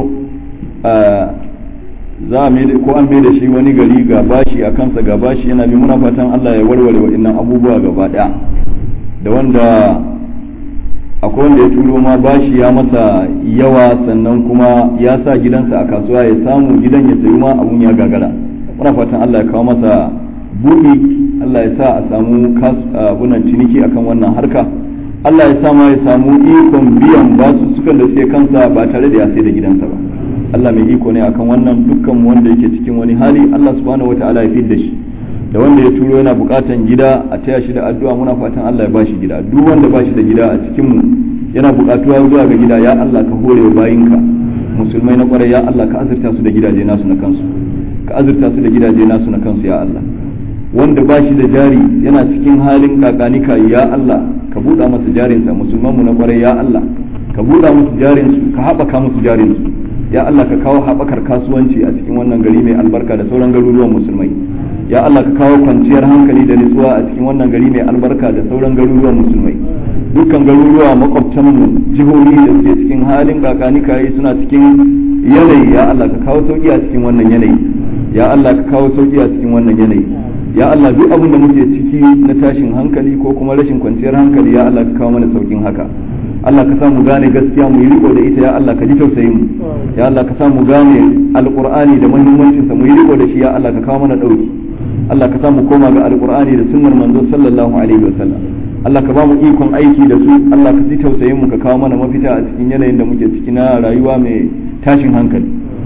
za a ko an bai da shi wani gari ga bashi a kansa ga bashi yana bi muna fatan Allah ya warware waɗannan abubuwa gaba daya da wanda akwai wanda ya turo ma bashi ya masa yawa sannan kuma ya sa gidansa a kasuwa ya samu gidan ya sayi ma abun ya gagara muna fatan Allah ya kawo masa buɗi Allah ya sa a samu abunan ciniki akan wannan harka Allah ya sa ma ya samu ikon biyan basu sukan da suke kansa ba tare da ya sai da gidansa ba Allah mai iko ne akan wannan dukkan wanda yake cikin wani hali Allah subhanahu wataala ya fidda shi da wanda ya turo yana bukatan gida a taya shi da addu'a muna fatan Allah ya bashi gida duk wanda bashi da gida a cikin mu yana bukatuwa zuwa ga gida ya Allah ka hore wa bayinka musulmai na kwarai ya Allah ka azurta su da gidaje nasu na kansu ka azurta su da gidaje nasu na kansu ya Allah wanda ba shi da jari yana cikin halin kakanika ya Allah ka buɗa masa jarinsa musulman mu na kwarai ya Allah ka buɗa musu jarinsu ka haɓaka musu jarinsu ya Allah ka kawo haɓakar kasuwanci a cikin wannan gari mai albarka da sauran garuruwan musulmai ya Allah ka kawo kwanciyar hankali da nutsuwa a cikin wannan gari mai albarka da sauran garuruwan musulmai dukkan garuruwa makwabtanmu jihohi da suke cikin halin kakanika suna cikin yanayi ya Allah ka kawo sauki a cikin wannan yanayi ya Allah ka kawo sauki a cikin wannan yanayi ya Allah duk abin da muke ciki na tashin hankali ko kuma rashin kwanciyar hankali ya Allah ka kawo mana saukin haka Allah ka sa mu gane gaskiya mu yi riko da ita ya Allah ka ji tausayin mu ya Allah ka sa mu gane alqur'ani da muhimmancin sa mu yi riko da shi ya Allah ka kawo mana dauki Allah ka sa mu koma ga alqur'ani da sunnar manzo sallallahu alaihi wa sallam Allah ka ba mu ikon aiki da su Allah ka ji tausayin mu ka kawo mana mafita a cikin yanayin da muke ciki na rayuwa mai tashin hankali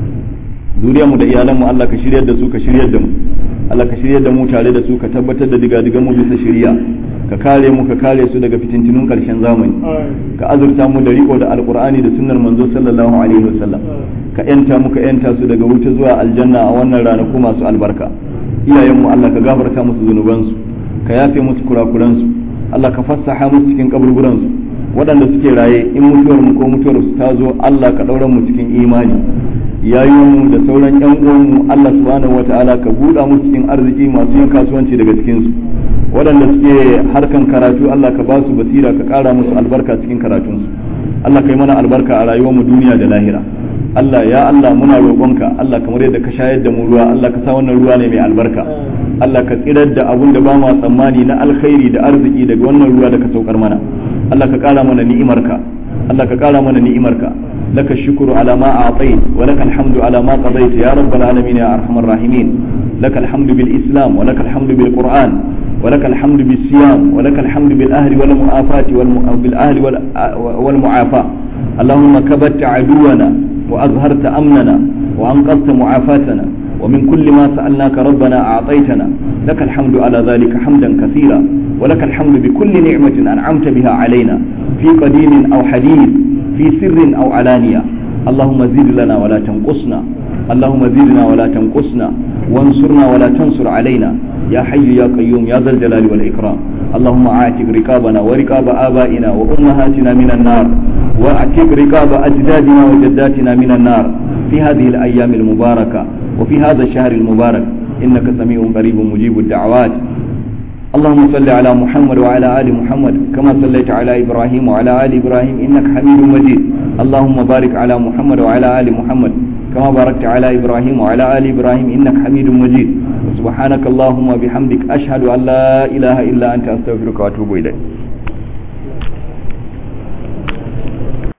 zuriyar mu da iyalan mu Allah ka shiryar da su ka shiryar da mu Allah ka shiryar da mu tare da su ka tabbatar da diga mu bisa shiriya ka kare mu ka kare su daga fitintunun karshen zamani ka azurta mu da riko da alqur'ani da sunnar manzo sallallahu alaihi wasallam ka yanta mu ka yanta su daga wuta zuwa aljanna a wannan ranaku masu albarka iyayen mu Allah ka gafarta musu zunubansu ka yafe musu kurakuransu Allah ka fassaha musu cikin kaburburansu waɗanda suke raye in mutuwar mu ko mutuwar su ta zo Allah ka ɗaura mu cikin imani yayin da sauran yan uwanmu Allah subhanahu wataala ka buɗa musu cikin arziki masu yin kasuwanci daga cikin su waɗanda suke harkan karatu Allah ka ba su basira ka ƙara musu albarka cikin karatunsu Allah ka yi mana albarka a rayuwar mu duniya da lahira Allah ya Allah muna roƙonka Allah kamar yadda ka shayar da mu ruwa Allah ka sa wannan ruwa ne mai albarka Allah ka tsirar da abun da ba mu tsammani na alkhairi da arziki daga wannan ruwa da ka saukar mana Allah ka ƙara mana ni'imarka Allah ka ƙara mana ni'imarka لك الشكر على ما أعطيت ولك الحمد على ما قضيت يا رب العالمين يا أرحم الراحمين لك الحمد بالإسلام ولك الحمد بالقرآن ولك الحمد بالصيام ولك الحمد بالأهل والمعافاة بالأهل والمعافاة اللهم كبت عدونا وأظهرت أمننا وأنقذت معافاتنا ومن كل ما سألناك ربنا أعطيتنا لك الحمد على ذلك حمدا كثيرا ولك الحمد بكل نعمة أنعمت بها علينا في قديم أو حديث في سر أو علانية اللهم زد لنا ولا تنقصنا اللهم زدنا ولا تنقصنا وانصرنا ولا تنصر علينا يا حي يا قيوم يا ذا الجلال والإكرام اللهم اعتق رقابنا ورقاب آبائنا وأمهاتنا من النار واعتق رقاب أجدادنا وجداتنا من النار في هذه الأيام المباركة وفي هذا الشهر المبارك إنك سميع قريب مجيب الدعوات اللهم صل على محمد وعلى آل محمد كما صليت على إبراهيم وعلى آل إبراهيم إنك حميد مجيد اللهم بارك على محمد وعلى آل محمد كما باركت على إبراهيم وعلى آل إبراهيم إنك حميد مجيد سبحانك اللهم وبحمدك أشهد أن لا إله إلا أنت أستغفرك وأتوب إليك